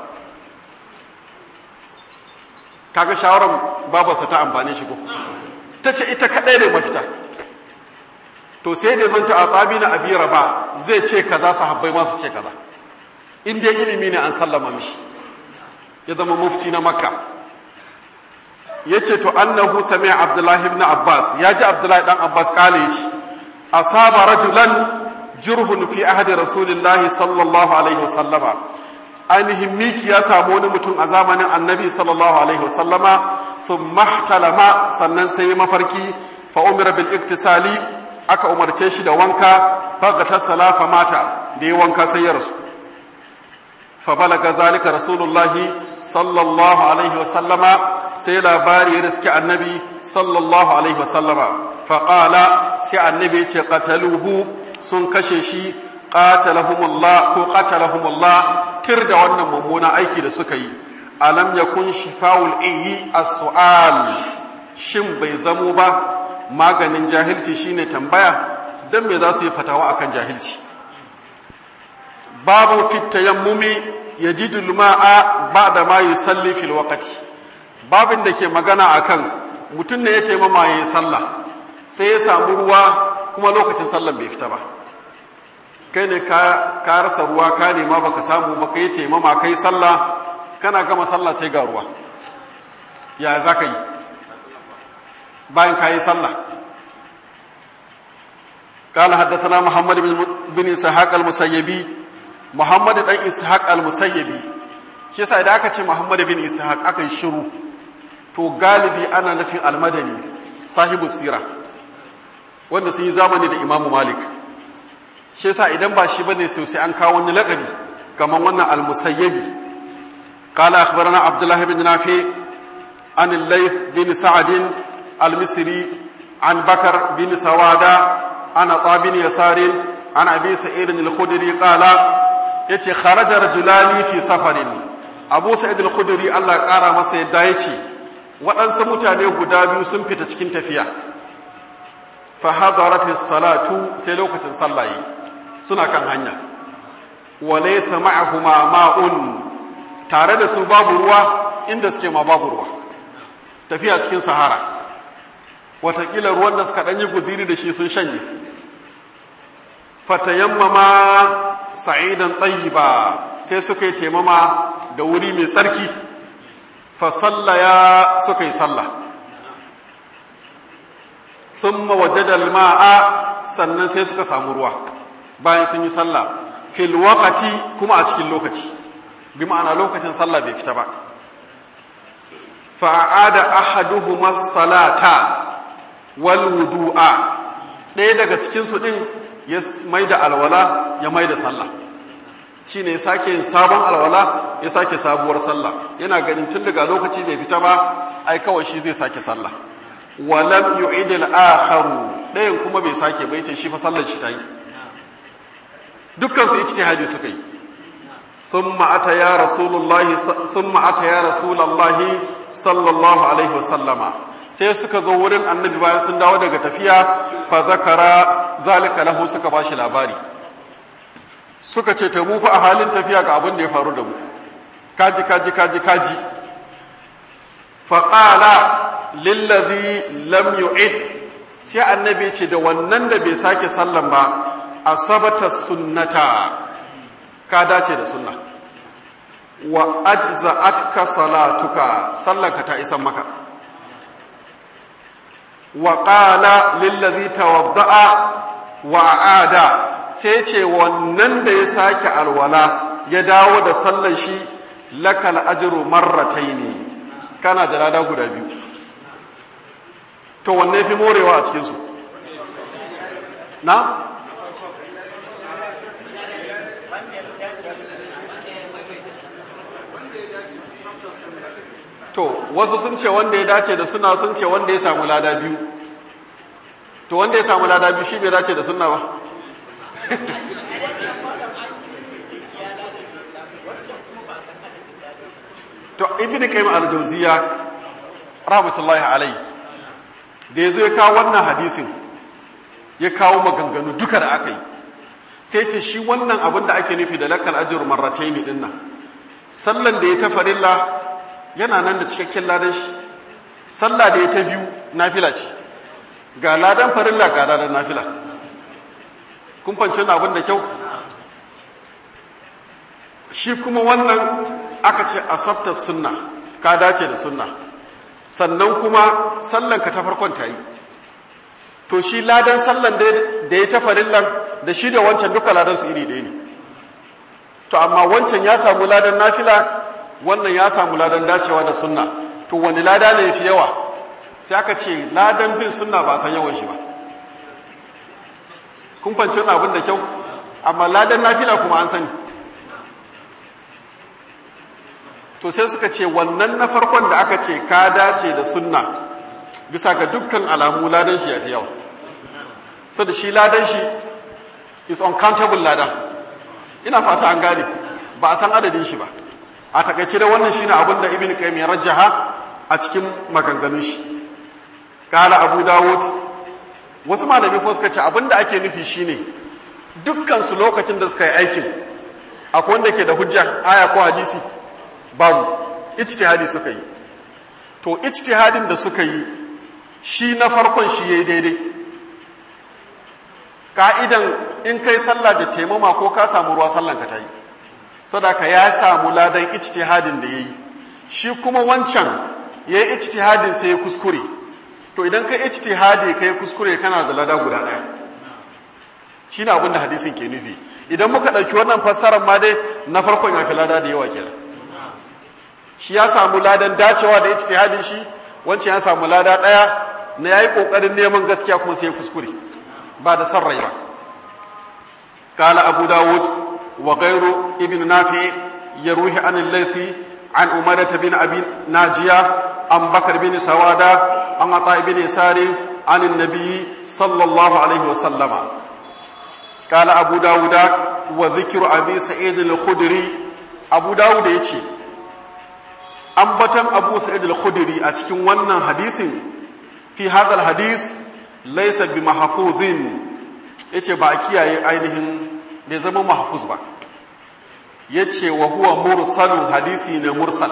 kaga shawarar babarsa ta amfani shi ko ta ce ita kaɗai ne mafita to sai da zanta a tsabi na abi raba zai ce kaza sahabbai masu ce kaza in dai ilimi ne an sallama mishi ya zama mufti na makka ya ce to annahu sami abdullahi ibn abbas ya ji abdullahi dan abbas kale ya ce asaba rajulan jurhun fi ahadi rasulillahi sallallahu alaihi wasallama ainihin miki ya samu wani mutum a zamanin annabi sallallahu alaihi wasallama sun mahtalama sannan sai mafarki fa umira bil iktisali aka umarce shi da wanka fagata salafa mata da ya wanka sai ya rasu فبلغ ذلك رسول الله صلى الله عليه وسلم سي لاباري رزق النبي صلى الله عليه وسلم فقال سي النبي قتلوه سن كششي قاتلهم الله كو قتلهم الله ترد wannan mummuna aiki da suka yi alam yakun shifaul iyi as-su'al shin bai zamo ba maganin jahilci shine tambaya dan me za su yi fatawa akan jahilci babu fit tayammumi yajidu al-ma'a ba'da ma yusalli fil waqti babin da ke magana akan mutum ne ya taimama yayin sallah sai ya samu ruwa kuma lokacin sallan bai fita ba kai ne ka ka rasa ruwa ka nema baka samu ba kai taimama kai sallah kana gama sallah sai ga ruwa ya zaka yi bayan ka yi sallah قال حدثنا محمد بن اسحاق المسيبي محمد بن اسحاق المسيبي shi yasa idan aka ce Muhammad bin Ishaq akan shiru to galibi ana nufin almadani sahibu sira wanda sun yi zamani da Imam Malik shi yasa idan ba shi bane sai sai an kawo wani lakabi kamar wannan al-musayyibi qala akhbarana Abdullah bin Nafi an al-Layth bin Sa'd al-Misri an Bakar bin Sawada an Ata bin Yasar an Abi Sa'id al-Khudri qala yace kharaja rajulani fi safarin Abu Sa'id al-Khudri Allah kara masa yadda yace waɗansu mutane guda biyu sun fita cikin tafiya fa hadarat as-salatu sai lokacin sallaye suna kan hanya wa laysa ma'ahuma ma'un tare da su babu ruwa inda suke ma babu ruwa tafiya cikin sahara watakila ruwan da suka ɗanyi guziri da shi sun shanye fatayammama sa'idan tayyiba sai suka yi taimama da wuri mai tsarki fa sallaya suka yi sallah thumma wajada al-ma'a sannan sai suka samu ruwa bayan sun yi sallah fil waqti kuma a cikin lokaci bi ma'ana lokacin sallah bai fita ba fa aada ahaduhuma salata wal wudu'a ɗaya daga cikin su din ya maida alwala ya maida sallah shine ya sake yin sabon alwala ya sake sabuwar sallah yana ganin tun daga lokaci bai fita ba ai kawai shi zai sake sallah walam yu'id al-akharu ɗayan kuma bai sake bai ce shi fa sallar shi ta yi dukkan su ijtihadi suka yi thumma ata ya rasulullahi thumma ata ya rasulullahi sallallahu alaihi wasallama sai suka zo wurin annabi bayan sun dawo daga tafiya fa zakara zalika lahu suka bashi labari suka ce ta mu fa a halin tafiya ga abin da ya faru da mu kaji kaji kaji kaji fa qala lillazi lam yu'id sai annabi ce da wannan da bai sake sallan ba asabata sunnata ka dace da sunna wa ajza'atka salatuka sallanka ta isan maka wa qala lillazi tawadda'a wa aada sai ce wannan da ya sake alwala ya dawo da sallar shi lakal ajru marrataini kana da lada guda biyu to wanne fi morewa a cikin su na to wasu sun ce wanda ya dace da suna sun ce wanda ya samu lada biyu to wanda ya samu lada biyu shi bai dace da sunna ba to ibn qayyim al-jawziya rahmatullahi alayhi da yazo ya kawo wannan hadisin ya kawo maganganu duka da aka yi sai ce shi wannan abin da ake nufi da lakal ajr marratayn din nan sallan da ya ta farilla yana nan da cikakken ladan shi sallah da ya ta biyu nafila ce ga ladan farilla ga ladan nafila kun fanci abin da kyau shi kuma wannan aka ce asabta sunna ka dace da sunna sannan kuma sallanka ta farkon ta yi to shi ladan sallan da ya ta farillan da shi da wancan duka ladan su iri ɗaya ne to amma wancan ya samu ladan nafila wannan ya samu ladan dacewa da sunna to wani lada ne fi yawa sai aka ce ladan bin sunna ba san yawan shi ba kun fanci wani abin da kyau amma ladan nafila kuma an sani to sai suka ce wannan na farkon da aka ce ka dace da sunna bisa ga dukkan alamu ladan shi ya fi yawa so da shi ladan shi is uncountable ladan ina fata an gane ba a san adadin shi ba a takaice da wannan shine abin da ibn qayyim ya rajjaha a cikin maganganun shi kala abu dawud wasu malami ko suka ce abin da ake nufi shine dukkan su lokacin da suka yi aikin akwai wanda ke da hujja aya ko hadisi babu ijtihadi suka yi to ijtihadin da suka yi shi na farkon shi yayi daidai ka'idan in kai sallah da taimama ko ka samu ruwa sallan ka ta yi sadaka ya samu ladan ijtihadin da yayi shi kuma wancan yayi ijtihadin sai ya kuskure to idan kai ijtihadi kai kuskure kana da lada guda daya shine abin da hadisin ke nufi idan muka dauki wannan fassarar ma dai na farkon ya fi lada da yawa kenan shi ya samu ladan dacewa da ijtihadin shi wancan ya samu lada daya na yayi kokarin neman gaskiya kuma sai ya kuskure ba da san rai ba قال أبو داود وغير ابن نافع يروي عن الليثي عن أمادة بن أبي ناجية عن بكر بن سوادة عن عطاء بن يسار عن النبي صلى الله عليه وسلم قال أبو داود وذكر أبي سعيد الخدري أبو داود يتي أنبتن أبو سعيد الخدري أتكن ونن حديث في هذا الحديث ليس بمحفوظ yace ba a kiyaye ainihin bai zama mahfuz ba yace wa huwa mursalun hadisi ne mursal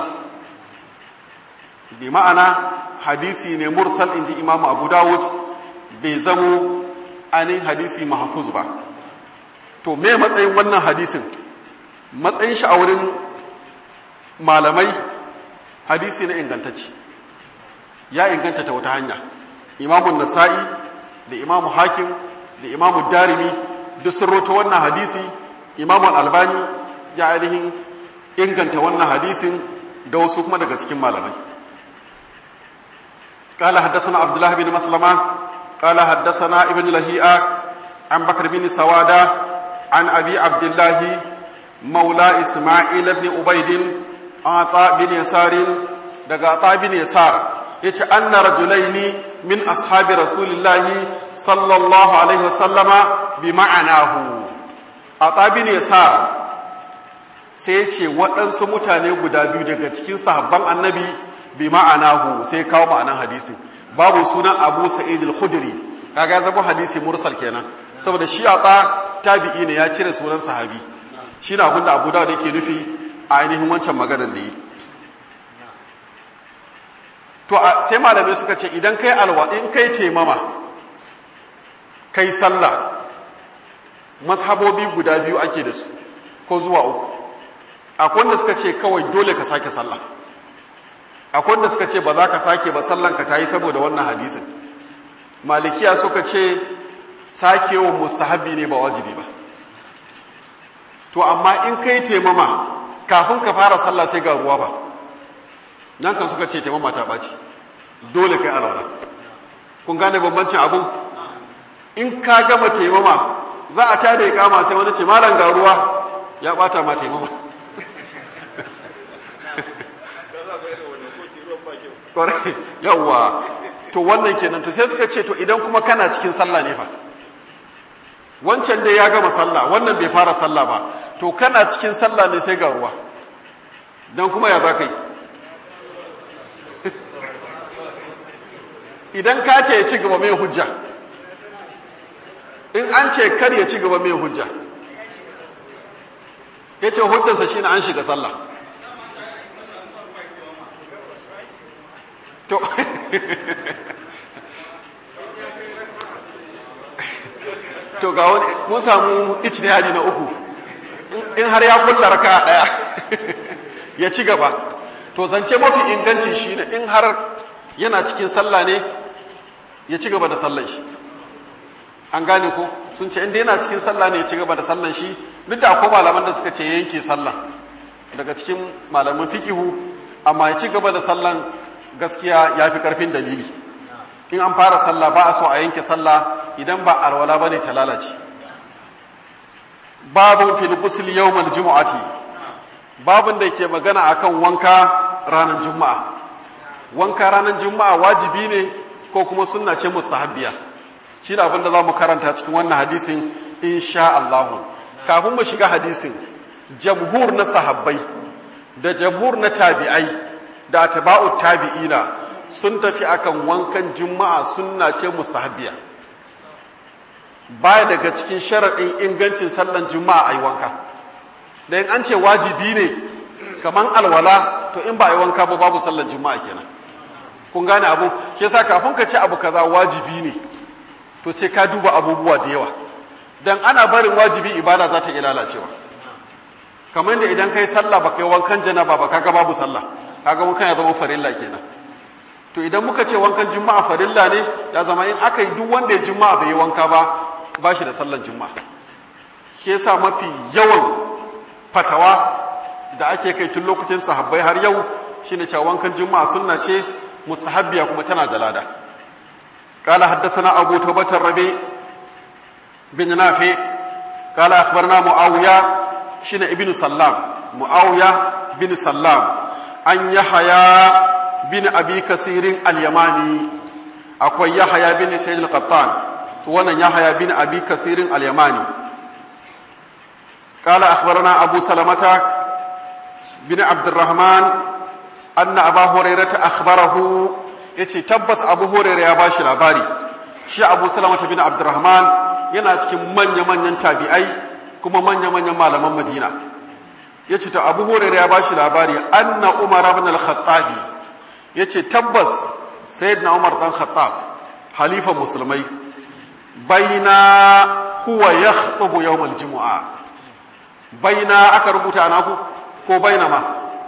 bi ma'ana hadisi ne mursal inji imam abu dawud bai zamo ainihin hadisi mahfuz ba to me matsayin wannan hadisin matsayin shi a wurin malamai hadisi na ingantacce ya inganta ta wata hanya imamun nasa'i da imamu hakim da imamu darimi duk sun roto wannan hadisi imamu albani ya ainihin inganta wannan hadisin da wasu kuma daga cikin malamai قال حدثنا عبد الله بن مسلمة قال حدثنا ابن لهيئة عن بكر بن سوادة عن أبي عبد الله مولى إسماعيل بن عبيد عطاء بن يسار دقى عطاء بن يسار يتش أن رجلين من أصحاب رسول الله صلى الله عليه وسلم بمعناه عطاء بن يسار sai ce waɗansu mutane guda biyu daga cikin sahabban annabi bi ma'anahu sai kawo ma'anan hadisi babu sunan abu sa'id al-khudri kaga zabo hadisi mursal kenan saboda shi ata tabi'i ne ya cire sunan sahabi shi na abinda abu dawud yake nufi a ainihin wancan maganar da yi to sai malamai suka ce idan kai alwa in kai taimama kai sallah mazhabobi guda biyu ake da su ko zuwa uku akwai wanda suka ce kawai dole ka sake sallah akwai wanda suka ce ba za ka sake ba sallanka ta yi saboda wannan hadisin malikiya suka ce sakewa mustahabi ne ba wajibi ba to amma in kai taimama kafin ka fara sallah sai ga ruwa ba nan kan suka ce taimama ta ɓaci dole kai alwala kun gane bambancin abun in ka gama taimama za a tada ya kama sai wani ce malam ga ruwa ya ɓata ma taimama yawwa to wannan kenan to sai suka ce to idan kuma kana cikin sallah ne fa wancan dai ya gama sallah wannan bai fara sallah ba to kana cikin sallah ne sai ga ruwa don kuma ya za ka yi idan ka ce ya ci gaba mai hujja in an ce kar ya ci gaba mai hujja ya ce hujjansa shi na an shiga sallah to to ga wani mun samu ijtihadi na uku in har ya kulla raka daya ya ci gaba to zance mafi inganci shine in har yana cikin sallah ne ya ci gaba da sallan shi an gane ko sun ce inda yana cikin sallah ne ya ci gaba da sallan shi duk da akwai malaman da suka ce yanke sallah daga cikin malaman fikihu amma ya ci gaba da sallan gaskiya ya fi karfin dalili in an fara sallah ba a so a yanke sallah idan ba alwala bane ta lalace babun fil ghusl yawmal jumu'ati babun da ke magana akan wanka ranar juma'a wanka ranar juma'a wajibi ne ko kuma sunna ce mustahabbiya shi da abin da za mu karanta cikin wannan hadisin insha Allah kafin mu shiga hadisin jamhur na sahabbai da jamhur na tabi'ai da atba'u tabi'ina sun tafi akan wankan juma'a sunna ce mustahabbiya baya daga cikin sharaɗin ingancin sallan juma'a ayi wanka da in an ce wajibi ne kaman alwala to in ba a yi wanka ba babu sallan juma'a kenan kun gane abu shi yasa kafin ka ce abu kaza wajibi ne to sai ka duba abubuwa da yawa dan ana barin wajibi ibada za ta iya lalacewa kamar da idan kai sallah ba kai wankan janaba ba kaga babu sallah kaga wankan ya zama farilla kenan to idan muka ce wankan juma'a farilla ne ya zama in aka yi duk wanda ya juma'a bai yi wanka ba ba shi da sallan juma'a shi yasa mafi yawan fatawa da ake kai tun lokacin sahabbai har yau shine cewa wankan juma'a sunna ce mustahabbiya kuma tana da lada قال حدثنا أبو توبة الربيع بن نافع قال أخبرنا معاوية شين ابن سلام معاوية بن سلام أن يحيى بن أبي كثير اليماني أكوى يحيى بن سيد القطان وانا يحيى بن أبي كثير اليماني قال أخبرنا أبو سلمة بن عبد الرحمن أن أبا هريرة أخبره yace tabbas Abu Hurairah ya bashi labari shi Abu Salama bin Abdurrahman yana cikin manya-manyan tabi'ai kuma manya-manyan malaman Madina yace to Abu Hurairah ya bashi labari anna Umar ibn al-Khattab yace tabbas Sayyidina Umar dan Khattab halifa musulmai baina huwa yakhutubu yawm al-jumu'a baina aka rubuta naku ko baina ma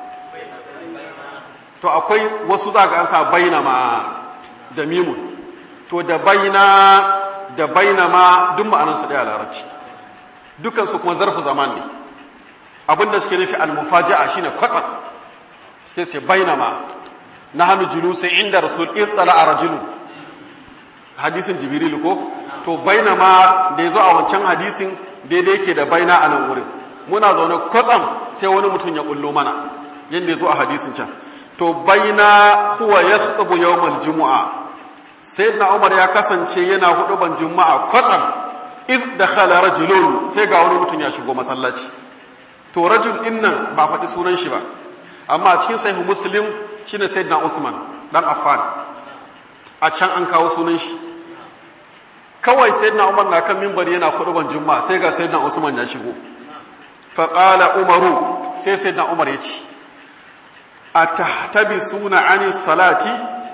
to akwai wasu za ga an sa baina ma da mimun to da baina da baina ma duk ma'anarsu ɗaya larabci dukansu kuma zarfu zaman ne abinda suke nufi almufaji'a shine kwatsam sai sai baina ma na hannu julusi inda rasul itsala a rajulu hadisin jibril ko to baina ma da ya zo a wancan hadisin daidai yake da baina a nan wurin muna zaune kwatsam sai wani mutum ya kullo mana yadda ya zo a hadisin can to baina huwa yakhutubu yawmal jumu'a sayyidina umar ya kasance yana huduban juma'a kwatsam id dakhala rajulun sai ga wani mutum ya shigo masallaci to rajul din nan ba faɗi sunan shi ba amma a cikin sahih muslim shine sayyidina usman dan affan a can an kawo sunan shi kawai sayyidina umar na kan minbari yana huduban juma'a sai ga sayyidina usman ya shigo fa qala umaru sai sayyidina umar ya ce atahtabisuna ani salati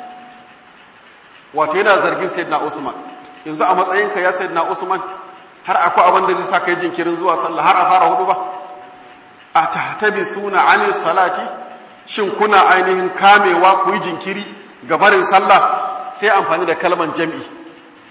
wato yana zargin sayyidina Usman yanzu a matsayinka ya sayyidina Usman har akwai abin da zai sa kai jinkirin zuwa sallah har a fara hudu ba atahtabisuna ani salati shin kuna ainihin kamewa ku yi jinkiri ga barin sallah sai amfani da kalman jam'i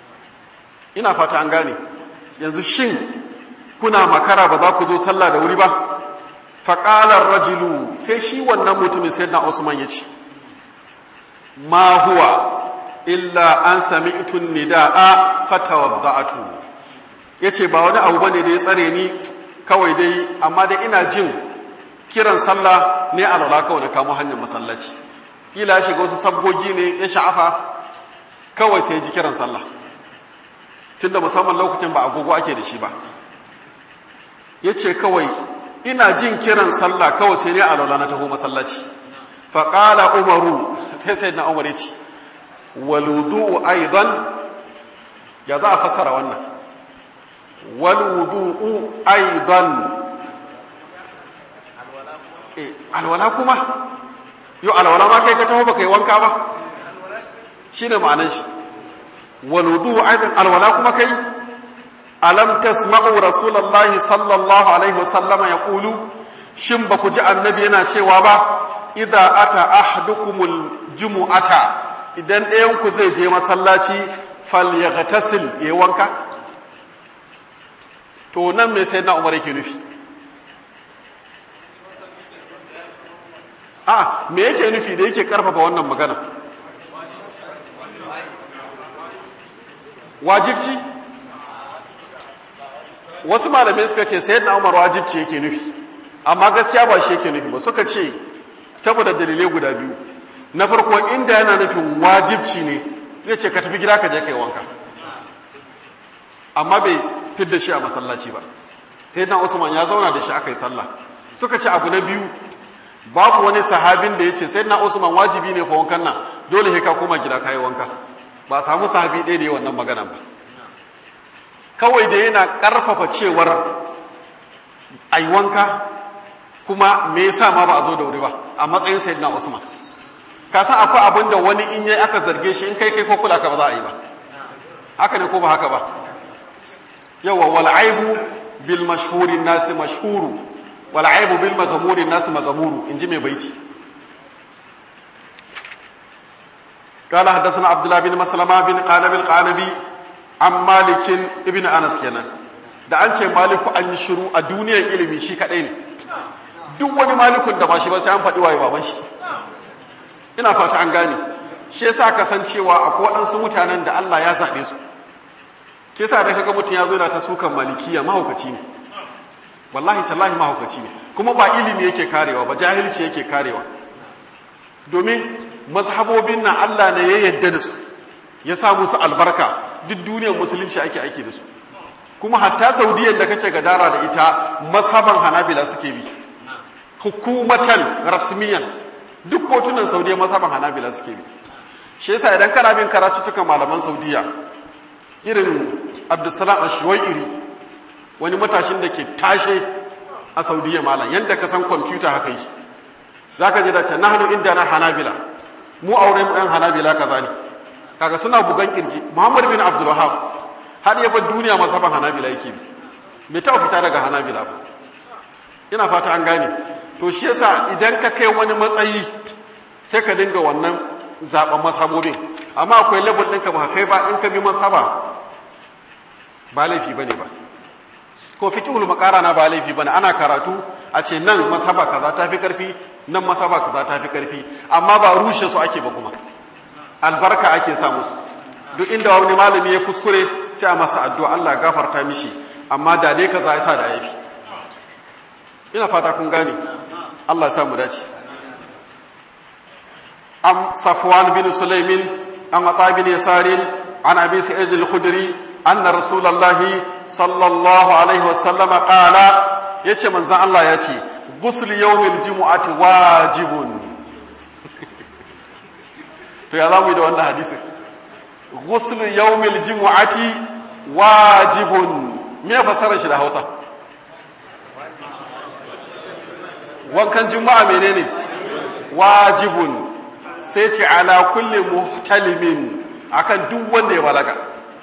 ina fata an gane yanzu shin kuna makara ba za ku zo sallah da wuri ba faƙalar rajulu sai shi wannan mutumin sai na usman ya ce ma huwa illa an sami itun nida'a fatawadda'atu ya ce ba wani abu bane da ya tsare ni kawai dai amma dai ina jin kiran sallah ne a lola kawai na kamo hanyar masallaci ila shiga wasu sabgogi ne ya sha'afa kawai sai ji kiran sallah tunda musamman lokacin ba agogo ake da shi ba ya ce kawai ina jin kiran sallah kawai sai ne a lola na taho masallaci faƙala umaru sai sai na umar ya ce waludu aidan ya za a fassara wannan waludu aidan alwala kuma yau alwala ma kai ka taho baka yi wanka ba shi ne ma'anan shi waludu aidan alwala kuma kai alam tasma'u rasulullahi sallallahu alaihi wasallama ya kulu shin ba ku ji annabi yana cewa ba idza ata ahdukumul jumu'ata idan ɗayan ku zai je masallaci falyaghtasil yayi wanka to nan me sai na umar yake nufi a me yake nufi da yake karfafa wannan magana wajibci wasu malamai suka ce sai na umar wajibci yake nufi amma gaskiya ba shi yake nufi ba suka ce saboda dalilai guda biyu na farko inda yana nufin wajibci ne zai ce ka tafi gida ka je kai wanka amma bai fidda shi a masallaci ba sai na usman ya zauna da shi aka yi sallah suka ce abu na biyu babu wani sahabin da ya ce sai na usman wajibi ne fa wankan nan dole sai ka koma gida ka yi wanka ba a samu sahabi ɗaya da yi wannan magana ba kawai da yana ƙarfafa cewar ai wanka kuma me yasa ma ba a zo da wuri ba a matsayin sayyidina usman ka san akwai abin da wani in yayi aka zarge shi in kai kai ko kula ka ba za a yi ba haka ne ko ba haka ba yawa wal aibu bil mashhuri nas mashhuru wal aibu bil maghmuri nas maghmuru inji mai baiti قال حدثنا عبد الله بن مسلمة بن قانب القانبي عن مالك ابن أنس kenan da an ce maliku an yi shiru a duniyar ilimi shi kadai ne duk wani malikun da ba shi ba sai an faɗi waye baban shi ina fata an gane shi yasa kasancewa akwai waɗansu mutanen da Allah ya zaɓe su ke sa da kaga mutum ya zo da ta sukan malikiya mahaukaci ne wallahi tallahi mahaukaci ne kuma ba ilimi yake karewa ba jahilci yake karewa domin mazhabobin nan Allah ne ya yadda da su ya sa musu albarka duk duniyar musulunci ake aiki da su kuma hatta saudiyan da kake gadara da ita mazhaban hanabila suke bi hukumatan rasmiyan duk kotunan saudiya mazhaban hanabila suke bi shi yasa idan kana bin karatuttukan malaman saudiya irin abdulsalam ashwai'iri wani matashin da ke tashe a saudiya malam yadda ka san kwamfuta haka yi za ka ji da can nahanu inda na hanabila mu auren ɗan hanabila kaza ne kaga suna bugan kirji muhammad bin abdulwahab har ya bar duniya masaban hanabila yake bi bai taɓa fita daga hanabila ba ina fata an gane to shi yasa idan ka kai wani matsayi sai ka dinga wannan zaben mashabobin amma akwai level ɗinka ba kai ba in ka bi mashaba ba laifi bane ba ko fiqhul na ba laifi bane ana karatu a ce nan mashaba kaza ta fi karfi nan mashaba kaza ta fi karfi amma ba rushe su ake ba kuma albarka ake sa musu duk inda wani malami ya kuskure sai a masa addu'a Allah gafarta mishi amma da dai kaza ya sa da yafi ina fata kun gane Allah ya sa mu dace am safwan bin sulaimin an ata bin yasarin an abi sa'id al-khudri anna rasulullahi sallallahu alaihi wasallam qala yace manzon Allah yace ghusl yawmil jumu'ati wajibun to ya zamu yi da wannan hadisin ghusl yawmil jumu'ati wajibun me fasarar shi da Hausa wankan juma'a menene wajibun sai ce ala kulli muhtalimin akan duk wanda ya balaga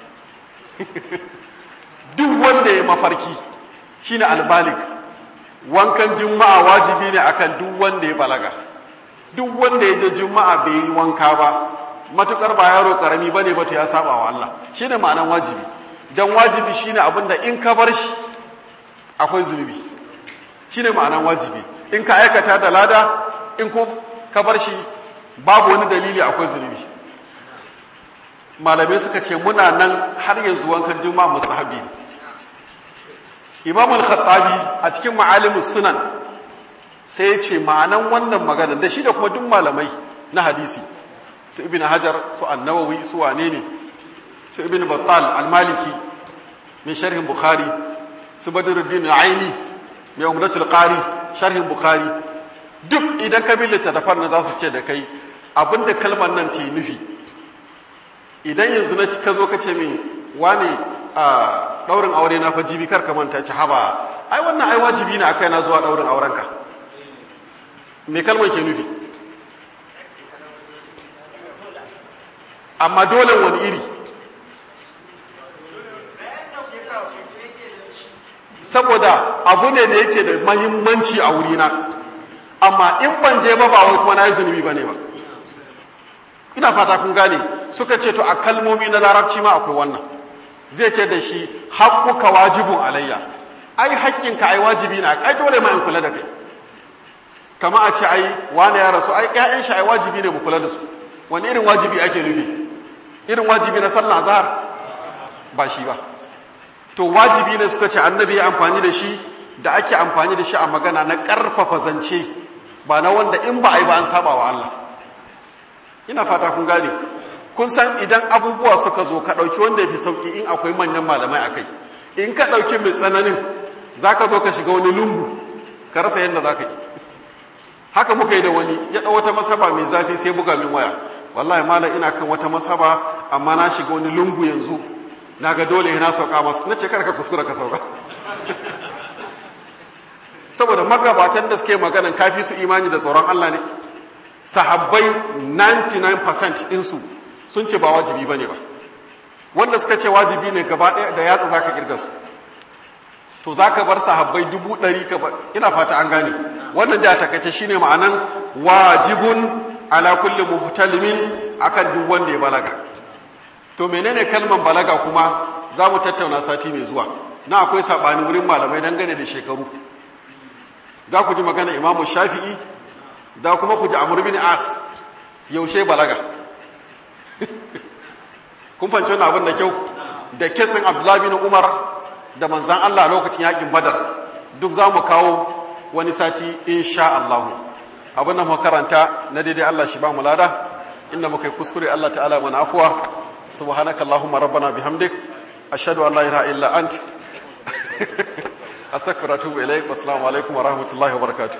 duk wanda ya mafarki shine albalik wankan juma'a wajibi ne akan duk wanda ya balaga duk wanda ya je juma'a bai yi wanka ba matukar ba yaro karami bane ba to ya saba wa Allah shine ma'anan wajibi don wajibi shine abin da in ka bar shi akwai zunubi shine ma'anan wajibi in ka aikata da lada in ko ka bar shi babu wani dalili akwai zunubi malamai suka ce muna nan har yanzu wankan juma'a musahabi ne imam al-khattabi a cikin ma'alimus sunan sai ya ce ma'anan wannan magana da shi da kuma duk malamai na hadisi su ibn hajar su annawawi su wane ne su ibn battal al-maliki min sharhin bukhari su badruddin aini mai umratul qari sharhin bukhari duk idan ka bi littattafan nan za su ce da kai abinda kalmar nan ta yi nufi idan yanzu na ka zo ka ce min wane a daurin aure na fa jibi kar ka manta ci haba ai wannan ai wajibi ne akai na zuwa daurin aurenka me kalmar ke nufi amma dole wani iri saboda abu ne da yake da mahimmanci a wurina amma in ban je ba ba wai kuma na yi zunubi ba ne ba ina fata kun gane suka ce to a kalmomi na larabci ma akwai wannan zai ce da shi haƙƙuka wajibun alayya ai haƙƙinka ai wajibi na ai dole ma in kula da kai kama a ce ai wane ya rasu ai ƴaƴan shi ai wajibi ne mu kula da su wani irin wajibi ake nufi irin wajibi na sallah zahar ba shi ba to wajibi ne suka ce annabi ya amfani da shi da ake amfani da shi a magana na ƙarfafa zance ba na wanda in ba a yi ba an saba wa Allah ina fata kun gane kun san idan abubuwa suka zo ka ɗauki wanda ya fi sauƙi in akwai manyan malamai a kai in ka ɗauki mai tsananin za ka zo ka shiga wani lungu ka rasa yadda za ka yi haka muka yi da wani ya ɗau wata masaba mai zafi sai buga min waya wallahi malam ina kan wata masaba amma na shiga wani lungu yanzu na ga dole na sauka masu na ce kar ka kuskura ka sauka saboda magabatan da suke maganan kafi su imani da tsoron Allah ne sahabbai 99% ɗinsu sun ce ba wajibi ba ne ba wanda suka ce wajibi ne gaba ɗaya da yatsa za ka ƙirga su to za ka bar sahabbai dubu ɗari ka bar ina fata an gane wannan da takaice shine ma'anan wajibun ala kulli muhtalimin akan duk wanda ya balaga to menene kalman balaga kuma za mu tattauna sati mai zuwa na akwai saɓani wurin malamai dangane da shekaru za ku ji magana imamu shafi'i da kuma ku ji amur bin as yaushe balaga kun fanci wani abin da kyau da kesin abdullahi bin umar da manzan allah lokacin yakin badar duk za mu kawo wani sati insha allahu abin da makaranta na daidai allah shi ba mu lada inda muka yi kuskure allah ta'ala mana afuwa subhanaka allahumma rabbana bihamdik ashhadu an la ilaha illa ant astaghfiruka wa atubu ilaik wassalamu alaikum wa rahmatullahi wa barakatuh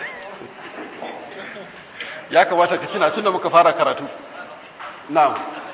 ya kamata ka tuna tun da muka fara karatu na'am